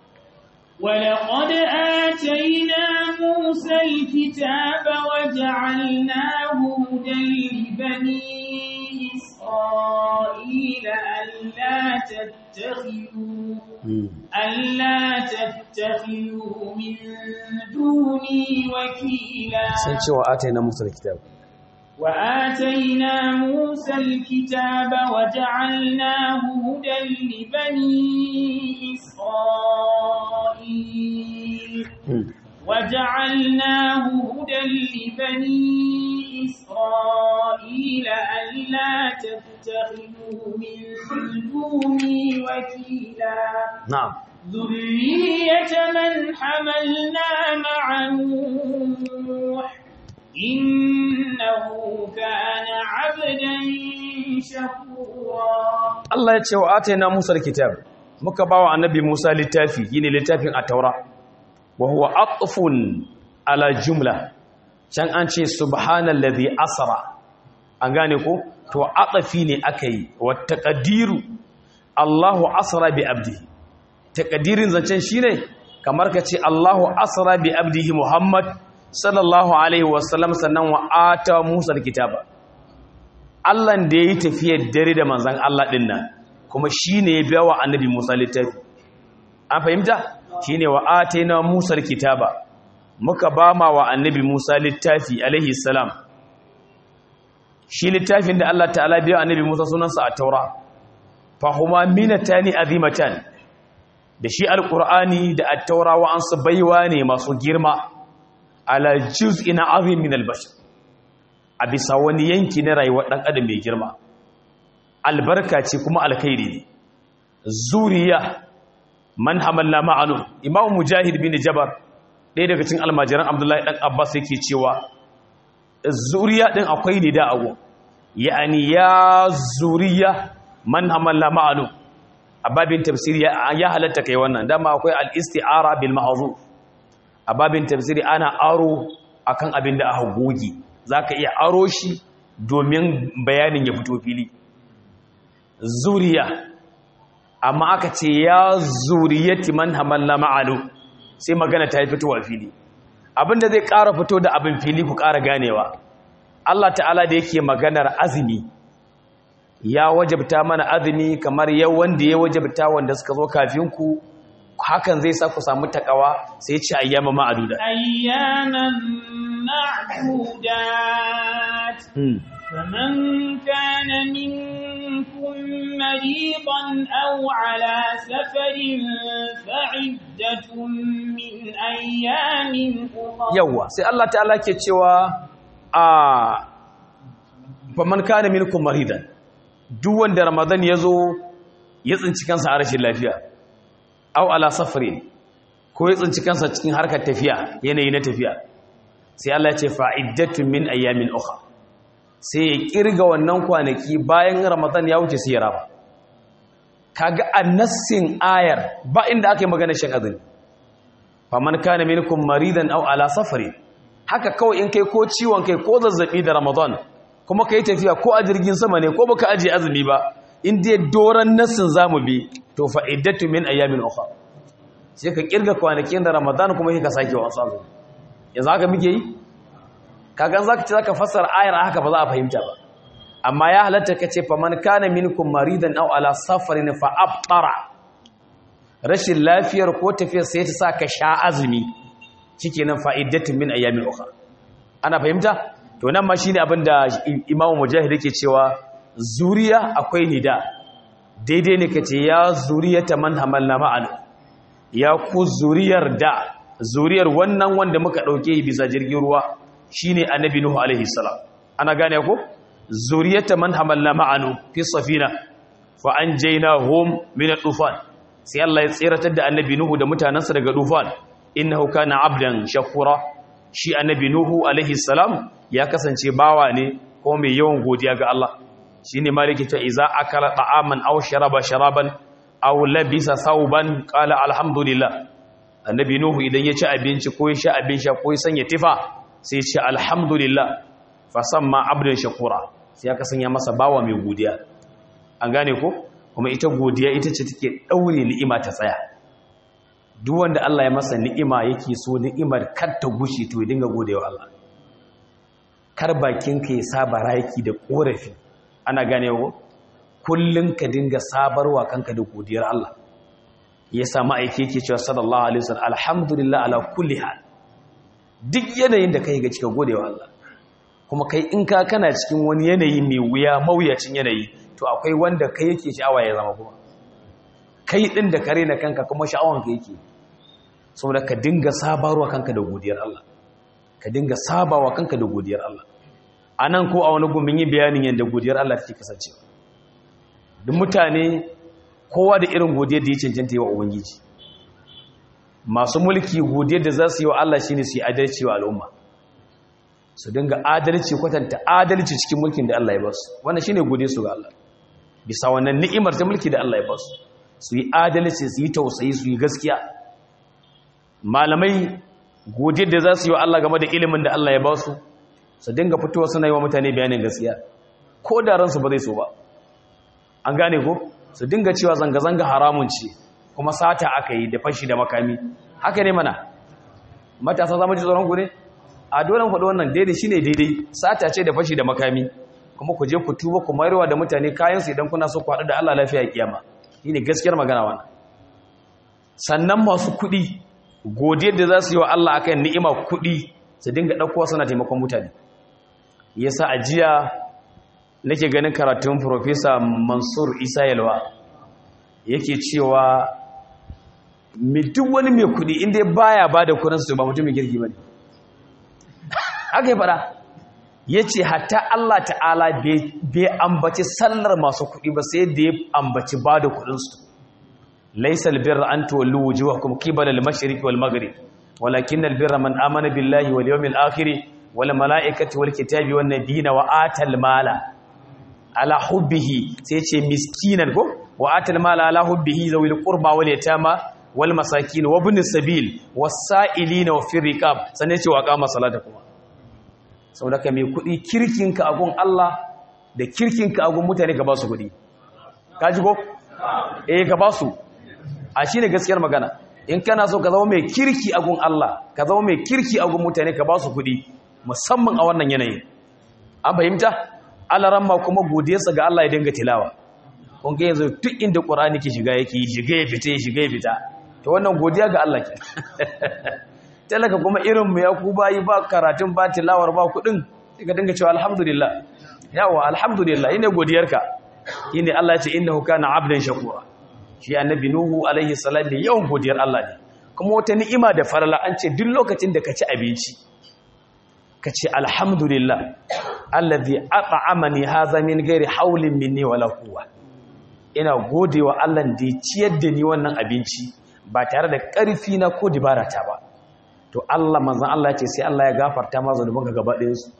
ولقد آتينا موسى الكتاب وجعلناه هدى لبني إسرائيل ألا تتخذوا ألا تتخذوا من دوني وكيلا سنشوى آتينا موسى الكتاب وآتينا موسى الكتاب وجعلناه هدى لبني إسرائيل وجعلناه هدى لبني إسرائيل ألا تتخذوا من خلدوني وكيلا na'am ذرية من حملنا مع نوح إنه كان عبدا شكورا Allah ya ce wa atayna Musa alkitab muka bawa annabi Musa littafi yine littafin at-taura wa huwa atfun ala jumla can an ce subhanallazi asra an gane ko to atafi ne akai wa taqdiru Allahu asra bi abdihi taqdirin zancen shine kamar ka ce Allahu asra bi abdihi Muhammad sallallahu alaihi wasallam sannan wa ata Musa alkitaba Allah da ya yi tafiyar dare da manzan Allah ɗin nan kuma shi ne ya biya wa annabi Musa littafi an fahimta shi ne wa atena Musa kitaba muka ba ma wa annabi Musa littafi alaihi salam shi littafin da Allah ta'ala biya annabi Musa sunansa a taura fahuma minatani azimatan da shi alqur'ani da at-taura wa ansu baiwa ne masu girma ala juz'in azim min al-bashar a bisa wani yanki na rayuwar ɗan adam mai girma albarka ce kuma alkhairi ne zuriya man hamalla ma'anu imam mujahid bin jabar ɗaya daga cikin almajiran abdullahi ɗan abbas yake cewa zuriya ɗin akwai ne da ago ya'ani ya zuriya man hamalla ma'anu a babin tafsiri ya halatta kai wannan dama akwai al-isti'ara bil ma'ruf a babin tafsiri ana aro akan abin da aka goge za ka iya aro shi domin bayanin ya fito fili zuriya amma aka ce ya zuriyati man hamalla ma'alu sai magana ta yi fitowa fili abinda zai ƙara fito da abin fili ku ƙara ganewa Allah ta'ala da yake maganar azumi ya wajabta mana azumi kamar yau wanda ya wajabta wanda suka zo kafin ku hakan zai sa ku samu takawa sai ce ayyama ma'aduda أياما معدودات فمن كان منكم مريضا أو على سفر فعدة من أيام أخرى yawa sai Allah ta'ala ke cewa a faman kana minkum maridan duk wanda ramadan yazo ya tsinci kansa a rashin lafiya aw ala safarin ko ya tsinci kansa cikin harkar tafiya yanayi na tafiya sai Allah ya ce fa'iddatun min ayyamin ukhra sai ya kirga wannan kwanaki bayan ramadan ya wuce sai ya raba kaga annassin ayar ba inda aka yi magana shan azumi faman kana minkum maridan aw ala safarin haka kawai in kai ko ciwon kai ko zazzabi da ramadan kuma kai tafiya ko a jirgin sama ne ko baka aje azumi ba in dai doran nassin zamu bi to fa'iddatun min ayyamin ukhra sai ka kirga kwanakin da ramadan kuma sai ka sake wasu azumi yanzu haka muke yi kagan zaka ce zaka fassara ayar haka ba za a fahimta ba amma ya halatta kace fa man kana minkum maridan aw ala safarin fa abtara rashin lafiyar ko tafiyar sai ta saka sha azumi shikenan fa'idatun min ayyamin ukhra ana fahimta to nan ma shine abin da imamu mujahid yake cewa zuriya akwai nida daidai ne kace ya zuriyata man hamalna ma'ana ya ku zuriyar da zuriyar wannan wanda muka ɗauke bisa jirgin ruwa shine annabi nuhu alaihi salam ana gane ko zuriyata man hamalna ma'anu fi safina fa anjaynahum min at-tufan sai Allah ya tsiratar da annabi nuhu da mutanansa daga tufan innahu kana abdan shakura shi annabi nuhu alaihi salam ya kasance bawa ne ko mai yawan godiya ga Allah shine maliki ta iza akala ta'aman aw sharaba sharaban aw labisa thawban qala alhamdulillah annabi nuhu idan ya ci abinci ko ya sha abin sha ko ya sanya tifa sai ya ce alhamdulillah fasamma abdan shakura sai ya kasanya masa bawa mai godiya an gane ko kuma ita godiya ita ce take daure ni'ima ta tsaya duk wanda Allah ya masa ni'ima yake so ni'imar kar ta gushe to ya dinga godewa Allah kar bakin ka ya saba raki da korafi ana gane ko kullun ka dinga sabarwa kanka da godiyar Allah ya samu aiki yake cewa sallallahu alaihi wasallam alhamdulillah ala kulli hal duk yanayin da kai ga cika godewa Allah kuma kai in ka kana cikin wani yanayi mai wuya mawuyacin yanayi to akwai wanda kai yake sha'awa ya zama kuma kai din da kare na kanka kuma sha'awan ka yake saboda ka dinga sabarwa kanka da godiyar Allah ka dinga sabawa kanka da godiyar Allah anan ko a wani gumin yi bayanin yadda godiyar Allah take kasancewa duk mutane kowa da irin godiyar da ya cancanta yi wa ubangiji masu mulki godiyar da za su yi wa Allah shine su yi adalci wa al'umma su dinga adalci kwatanta adalci cikin mulkin da Allah ya basu wannan shine godiyar su ga Allah bisa wannan ni'imar ta mulki da Allah ya basu su yi adalci su yi tausayi su yi gaskiya malamai godiyar da za su yi wa Allah game da ilimin da Allah ya basu su dinga fitowa suna yi wa mutane bayanin gaskiya ko da ransu ba zai so ba an gane ko su dinga cewa zanga-zanga haramun ce kuma sata aka yi da fashi da makami haka ne mana matasa zama ji tsoron ku ne a dole faɗi wannan daidai shine daidai sata ce da fashi da makami kuma ku je ku tuba ku mayarwa da mutane kayansu idan kuna so ku haɗu da Allah lafiya kiyama shine gaskiyar magana wannan sannan masu kuɗi godiyar da za su yi wa Allah akan ni'ima kuɗi su dinga ɗaukowa suna taimakon mutane yasa a jiya nake ganin karatun Profesa Mansur Isa Yalwa yake cewa duk wani mai kuɗi inda baya ba da kudinsu ba mutumin girki ba ne haka yi fada ya ce hatta Allah ta'ala bai ambaci sallar masu kuɗi ba sai da ya ambaci ba da kudinsu laisal birra an tuwallu wujuhakum qibala al-mashriqi wal maghrib walakin al-birra man amana billahi wal yawmil akhir wal malaikati wal kitabi wan nabiyina wa atal mala ala hubbihi sai ce miskinan ko wa atal mala ala hubbihi zawil qurba wal yatama wal masakin wa ibn sabil was sa'ilina wa fi riqab sanne ce wa qama salata kuma saboda ka mai kudi kirkinka agun Allah da kirkinka agun mutane ka ba su kudi kaji ko eh ka ba su a shine gaskiyar magana in kana so ka zama mai kirki agun Allah ka zama mai kirki agun mutane ka ba su kudi musamman a wannan yanayin an fahimta alaramma kuma godiyarsa ga Allah ya dinga tilawa kun ga yanzu duk inda Qur'ani ke shiga yake shiga ya fita shiga ya fita to wannan godiya ga Allah ke talaka kuma irin mu ya ku bayi ba karatun ba tilawar ba kudin sai ka dinga cewa alhamdulillah yawa alhamdulillah ine godiyarka shine Allah ya ce innahu kana abdan shakura shi annabi nuhu alaihi salam ne yawan godiyar Allah ne kuma wata ni'ima da farala an ce duk lokacin da ka ci abinci ka ce alhamdulillah allazi at'amani hadha min ghairi hawlin minni wala quwwa ina godewa Allah da ya ciyar da ni wannan abinci ba tare da ƙarfi na ko dibara ta ba to Allah manzon Allah ya ce sai Allah ya gafarta ma zanubanka gaba ɗayan su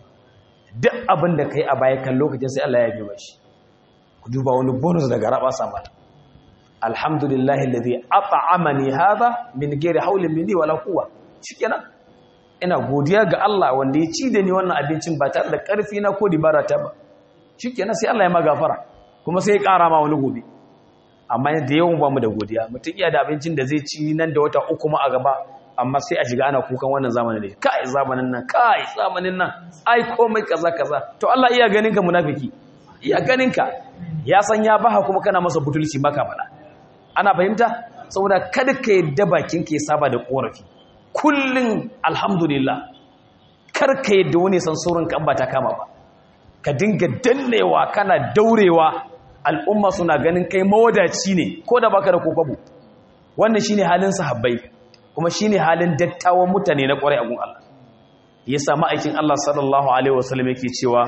duk abin da kai a baya kan lokacin sai Allah ya yi mashi ku duba wani bonus daga raba sama alhamdulillahi allazi at'amani hadha min ghairi hawlin minni wala quwwa shikenan ina godiya ga Allah wanda ya ci da ni wannan abincin ba tare da ƙarfi na ko dibara ta ba shikenan sai Allah ya magafara kuma sai ya ƙara ma wani gobe amma da yawan ba mu da godiya mutum iya da abincin da zai ci nan da wata uku ma a gaba amma sai a shiga ana kukan wannan zamanin da kai zamanin nan kai zamanin nan ai komai kaza kaza to Allah iya ganin ka munafiki iya ganin ka ya san ya baha kuma kana masa butulci maka faɗa ana fahimta saboda kada ka yadda bakin ka ya saba da korafi kullun alhamdulillah kar ka yadda wani san saurin ka ba ta kama ba ka dinga dannewa kana daurewa al'umma suna ganin kai mawadaci ne ko da baka da kokobo wannan shine halin sahabbai kuma shine halin dattawan mutane na kwarai a gun Allah yasa ma'aikin Allah sallallahu alaihi wasallam yake cewa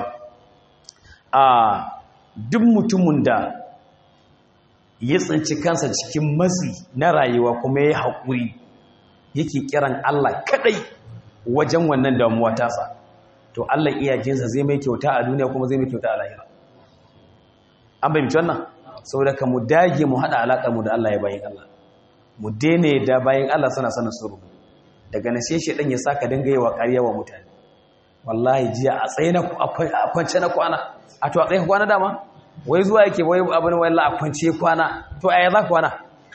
a duk mutumin da ya tsinci kansa cikin matsi na rayuwa kuma ya haƙuri yake kiran Allah kadai wajen wannan damuwa tasa to Allah iyajensa zai mai kyauta a duniya kuma zai mai kyauta a lahira an bai mutu wannan saboda ka mu dage mu haɗa alaƙar mu da Allah ya bayin Allah mu daina da bayin Allah suna sanin suru daga nan sai shedan ya saka dinga yi wa ƙarya wa mutane wallahi jiya a tsaye na a kwance na kwana a to a tsaye kwana dama wai zuwa yake wai abin wai a kwance kwana to a za kwana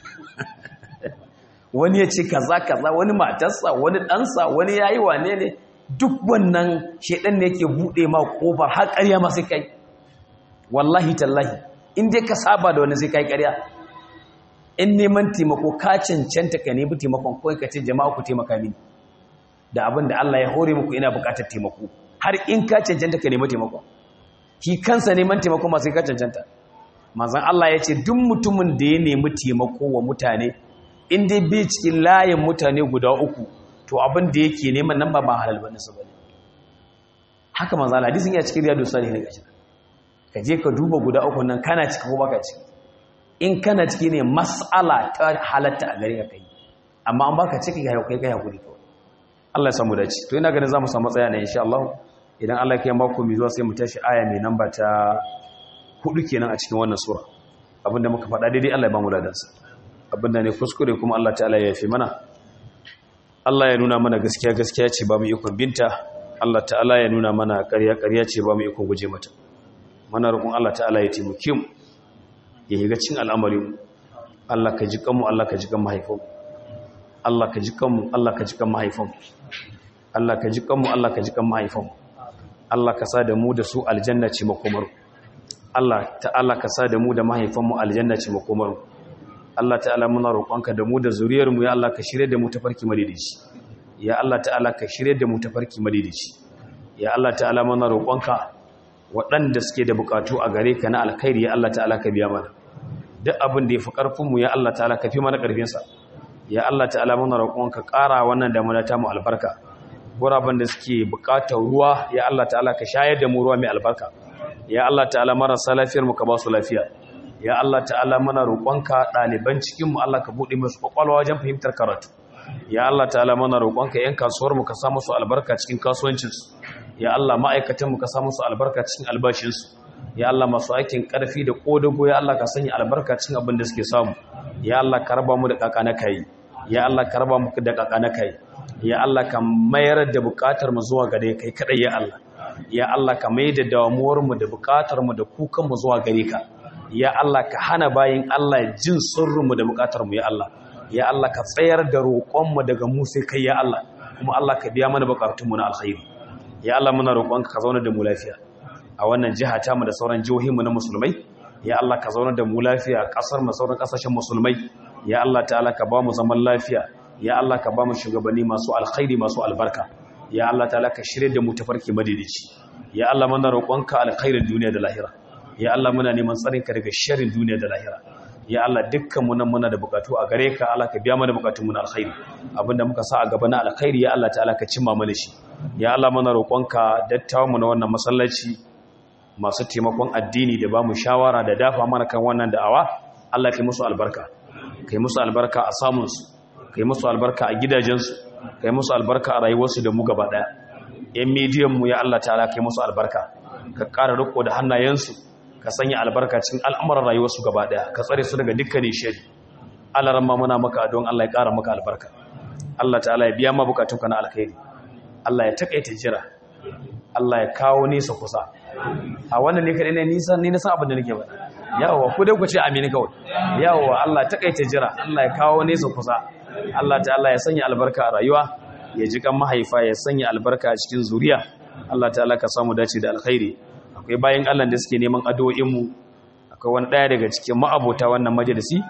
wani ya ce kaza kaza wani matarsa wani ɗansa wani yayi wane ne duk wannan shedan ne yake bude ma kofar har ƙarya ma sai kai wallahi tallahi in dai ka saba da wani sai kai ƙarya in neman taimako ka cancanta ka nemi taimakon ko ka ce jama'a ku taimaka mini da abin da Allah ya hore muku ina buƙatar taimako har in ka cancanta ka nemi taimako shi kansa neman taimako ma sai ka cancanta manzon Allah ya ce duk mutumin da ya nemi taimako wa mutane in dai bai cikin layin mutane guda uku to abin da yake neman nan ba ba halal bane su bane haka manzo Allah hadisin ya cikin riyadu salihin gashi ka je ka duba guda uku nan kana ciki ko baka ciki in kana ciki ne mas'ala ta halatta a gare ka kai amma an baka ciki ga kai kai hakuri kawai Allah ya samu dace to ina ganin zamu samu tsaya ne insha Allah idan Allah ya kai mako mai zuwa sai mu tashi aya mai namba ta hudu kenan a cikin wannan sura abinda muka faɗa daidai Allah ya ba mu ladansa abinda ne kuskure kuma Allah ta'ala ya yafi mana Allah ya nuna mana gaskiya gaskiya ce ba mu ikon binta Allah ta'ala ya nuna mana ƙarya ƙarya ce ba mu ikon guje mata mana roƙon Allah ta'ala ya taimake mu ya higa cin al'amarin Allah ka ji kanmu Allah ka ji kan mahaifanmu Allah ka ji kanmu Allah ka ji kan mahaifanmu Allah ka ji kanmu Allah ka ji kan mahaifanmu Allah ka sa da mu da su aljanna ce makomar Allah ta'ala ka sa da mu da mahaifanmu aljanna ce makomar Allah ta'ala muna roƙonka da mu da zuriyar mu ya Allah ka shirye da mu tafarki madidici ya Allah ta'ala ka shirye da mu tafarki madidici ya Allah ta'ala muna roƙonka waɗanda suke da bukatu a gare ka na alkhairi ya Allah ta'ala ka biya mana duk abin da ya fi ƙarfinmu ya Allah ta'ala ka fi mana ƙarfinsa ya Allah ta'ala muna roƙon ka ƙara wannan damuna ta mu albarka guraben da suke buƙatar ruwa ya Allah ta'ala ka shayar da mu ruwa mai albarka ya Allah ta'ala marasa lafiyar mu ka ba su lafiya ya Allah ta'ala muna roƙon ka ɗaliban cikin mu Allah ka buɗe musu kwakwalwa wajen fahimtar karatu ya Allah ta'ala muna roƙon ka ƴan kasuwar mu ka sa musu albarka cikin kasuwancinsu ya Allah ma'aikatan mu ka sa musu albarka cikin albashinsu ya Allah masu aikin ƙarfi da ƙodago ya Allah ka sanya albarka cikin abin da suke samu ya Allah ka raba mu da kakana kai ya Allah ka raba mu da kakana kai ya Allah ka mayar da buƙatar mu zuwa gare kai kadai ya Allah ya Allah ka mai da damuwar mu da buƙatar mu da kukan mu zuwa gare ka ya Allah ka hana bayin Allah jin sirrin mu da buƙatar mu ya Allah ya Allah ka tsayar da roƙon mu daga mu sai kai ya Allah kuma Allah ka biya mana buƙatun mu na alkhairi ya Allah muna roƙonka ka zauna da mu lafiya a wannan jiha ta mu da sauran jihohinmu na musulmai ya Allah ka zauna da mu lafiya kasar mu sauran kasashen musulmai ya Allah ta'ala ka ba mu zaman lafiya ya Allah ka ba mu shugabanni masu alkhairi masu albarka ya Allah ta'ala ka shirye da mu tafarki madidici ya Allah muna roƙonka alkhairin duniya da lahira ya Allah muna neman tsarin ka daga sharrin duniya da lahira ya Allah dukkan mu nan muna da bukatu a gare ka Allah ka biya mana bukatun mu na alkhairi abinda muka sa a gaba na alkhairi ya Allah ta'ala ka cimma mana shi ya Allah muna roƙonka dattawan mu na wannan masallaci masu taimakon addini da ba mu shawara da dafa mana kan wannan da'awa Allah kai musu albarka kai musu albarka a samunsu kai musu albarka a gidajensu kai musu albarka a rayuwarsu da mu gaba daya yan midiyan mu ya Allah ta'ala kai musu albarka ka ƙara riko da hannayensu ka sanya albarka cikin al'amuran rayuwarsu gaba daya ka tsare su daga dukkanin shari Allah ran ma muna maka don Allah ya ƙara maka albarka Allah ta'ala ya biya ma bukatunka na alkhairi Allah ya takaita jira Allah ya kawo nesa kusa a wannan ne kaɗai ne nisan ni na san abin da nake ba yawa ku dai ku ce amini kawai yawa Allah takaita jira Allah ya kawo nesa kusa Allah ta'ala ya sanya albarka a rayuwa ya ji kan mahaifa ya sanya albarka a cikin zuriya Allah ta'ala ka samu dace da alkhairi akwai bayan Allah da suke neman addu'o'in mu akwai wani daya daga cikin ma'abota wannan majalisi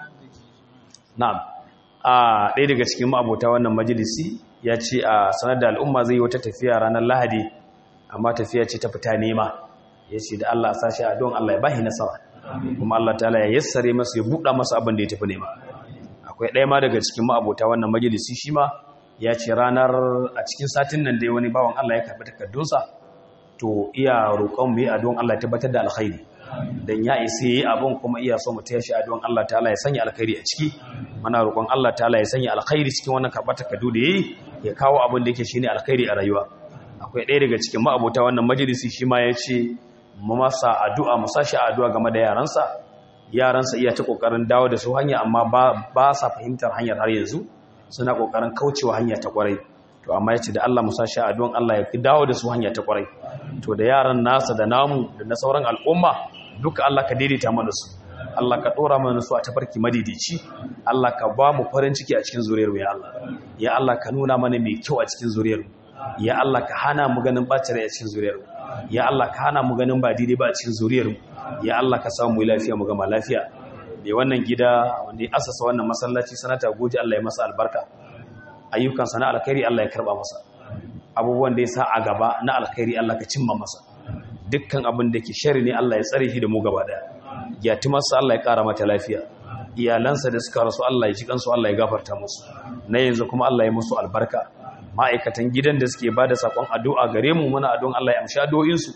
na'am a ɗaya daga cikin ma'abota wannan majalisi ya ce a sanar da al'umma zai yi wata tafiya ranar lahadi amma tafiya ce ta fita nema ya ce da Allah sashi a don Allah ya bahi nasara kuma Allah ta'ala ya yassare masa ya buɗa masa abin da ya tafi nema akwai ɗaya ma daga cikin ma'abota wannan majalisi shi ma ya ce ranar a cikin satin nan dai wani bawan Allah ya karɓi takardunsa to iya roƙon mu yi a don Allah ya tabbatar da alkhairi dan ya isa yi abin kuma iya so mu taya shi a don Allah ta'ala ya sanya alkhairi a ciki muna roƙon Allah ta'ala ya sanya alkhairi cikin wannan karɓar takardu da yayi ya kawo abin da yake shine alkhairi a rayuwa akwai ɗaya daga cikin ma'abota wannan majalisi shi ma ya ce mu masa addu'a mu sashi addu'a game da yaransa yaransa iya ta kokarin dawo da su hanya amma ba sa fahimtar hanyar har yanzu suna kokarin kaucewa hanya ta kwarai to amma yace da Allah mu sashi addu'an Allah ya dawo da su hanya ta kwarai to da yaran nasa da namu da na sauran al'umma duka Allah ka daidaita mana su Allah ka dora mana su a tafarki madidici Allah ka ba mu farin ciki a cikin zuriyar mu ya Allah ya Allah ka nuna mana mai kyau a cikin zuriyar mu ya Allah ka hana mu ganin bacin rai a cikin zuriyar mu ya Allah ka hana mu ganin ba daidai ba a cikin zuriyar mu ya Allah ka samu mu lafiya mu gama lafiya da wannan gida wanda ya asasa wannan masallaci sanata goji Allah ya masa albarka ayyukan sana alkhairi Allah ya karba masa abubuwan da ya sa a gaba na alkhairi Allah ka cimma masa dukkan abin da ke shari ne Allah ya tsare shi da mu gaba daya yatimarsa Allah ya kara mata lafiya iyalansa da suka rasu Allah ya ji kansu Allah ya gafarta musu na yanzu kuma Allah ya musu albarka ma'aikatan gidan da suke bada sakon addu'a gare mu muna addu'an Allah ya amshi addu'o'insu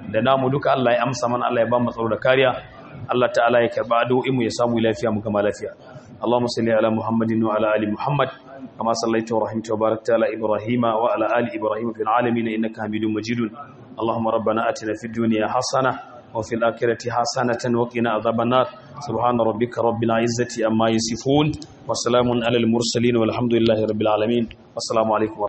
da namu duka Allah ya amsa mana Allah ya ba mu tsaro da kariya Allah ta'ala ya karba addu'o'in mu ya samu lafiya mu gama lafiya Allahumma salli ala Muhammadin wa ala ali Muhammad kama sallaita wa rahimta wa barakta ala Ibrahim wa ala ali Ibrahim fil alamin innaka Hamidum Majidun Allahumma rabbana atina fid dunya hasana وفي الآخرة حسنة وقنا عذاب النار سبحان ربك رب العزة أما يصفون وسلام على المرسلين والحمد لله رب العالمين والسلام عليكم ورحمة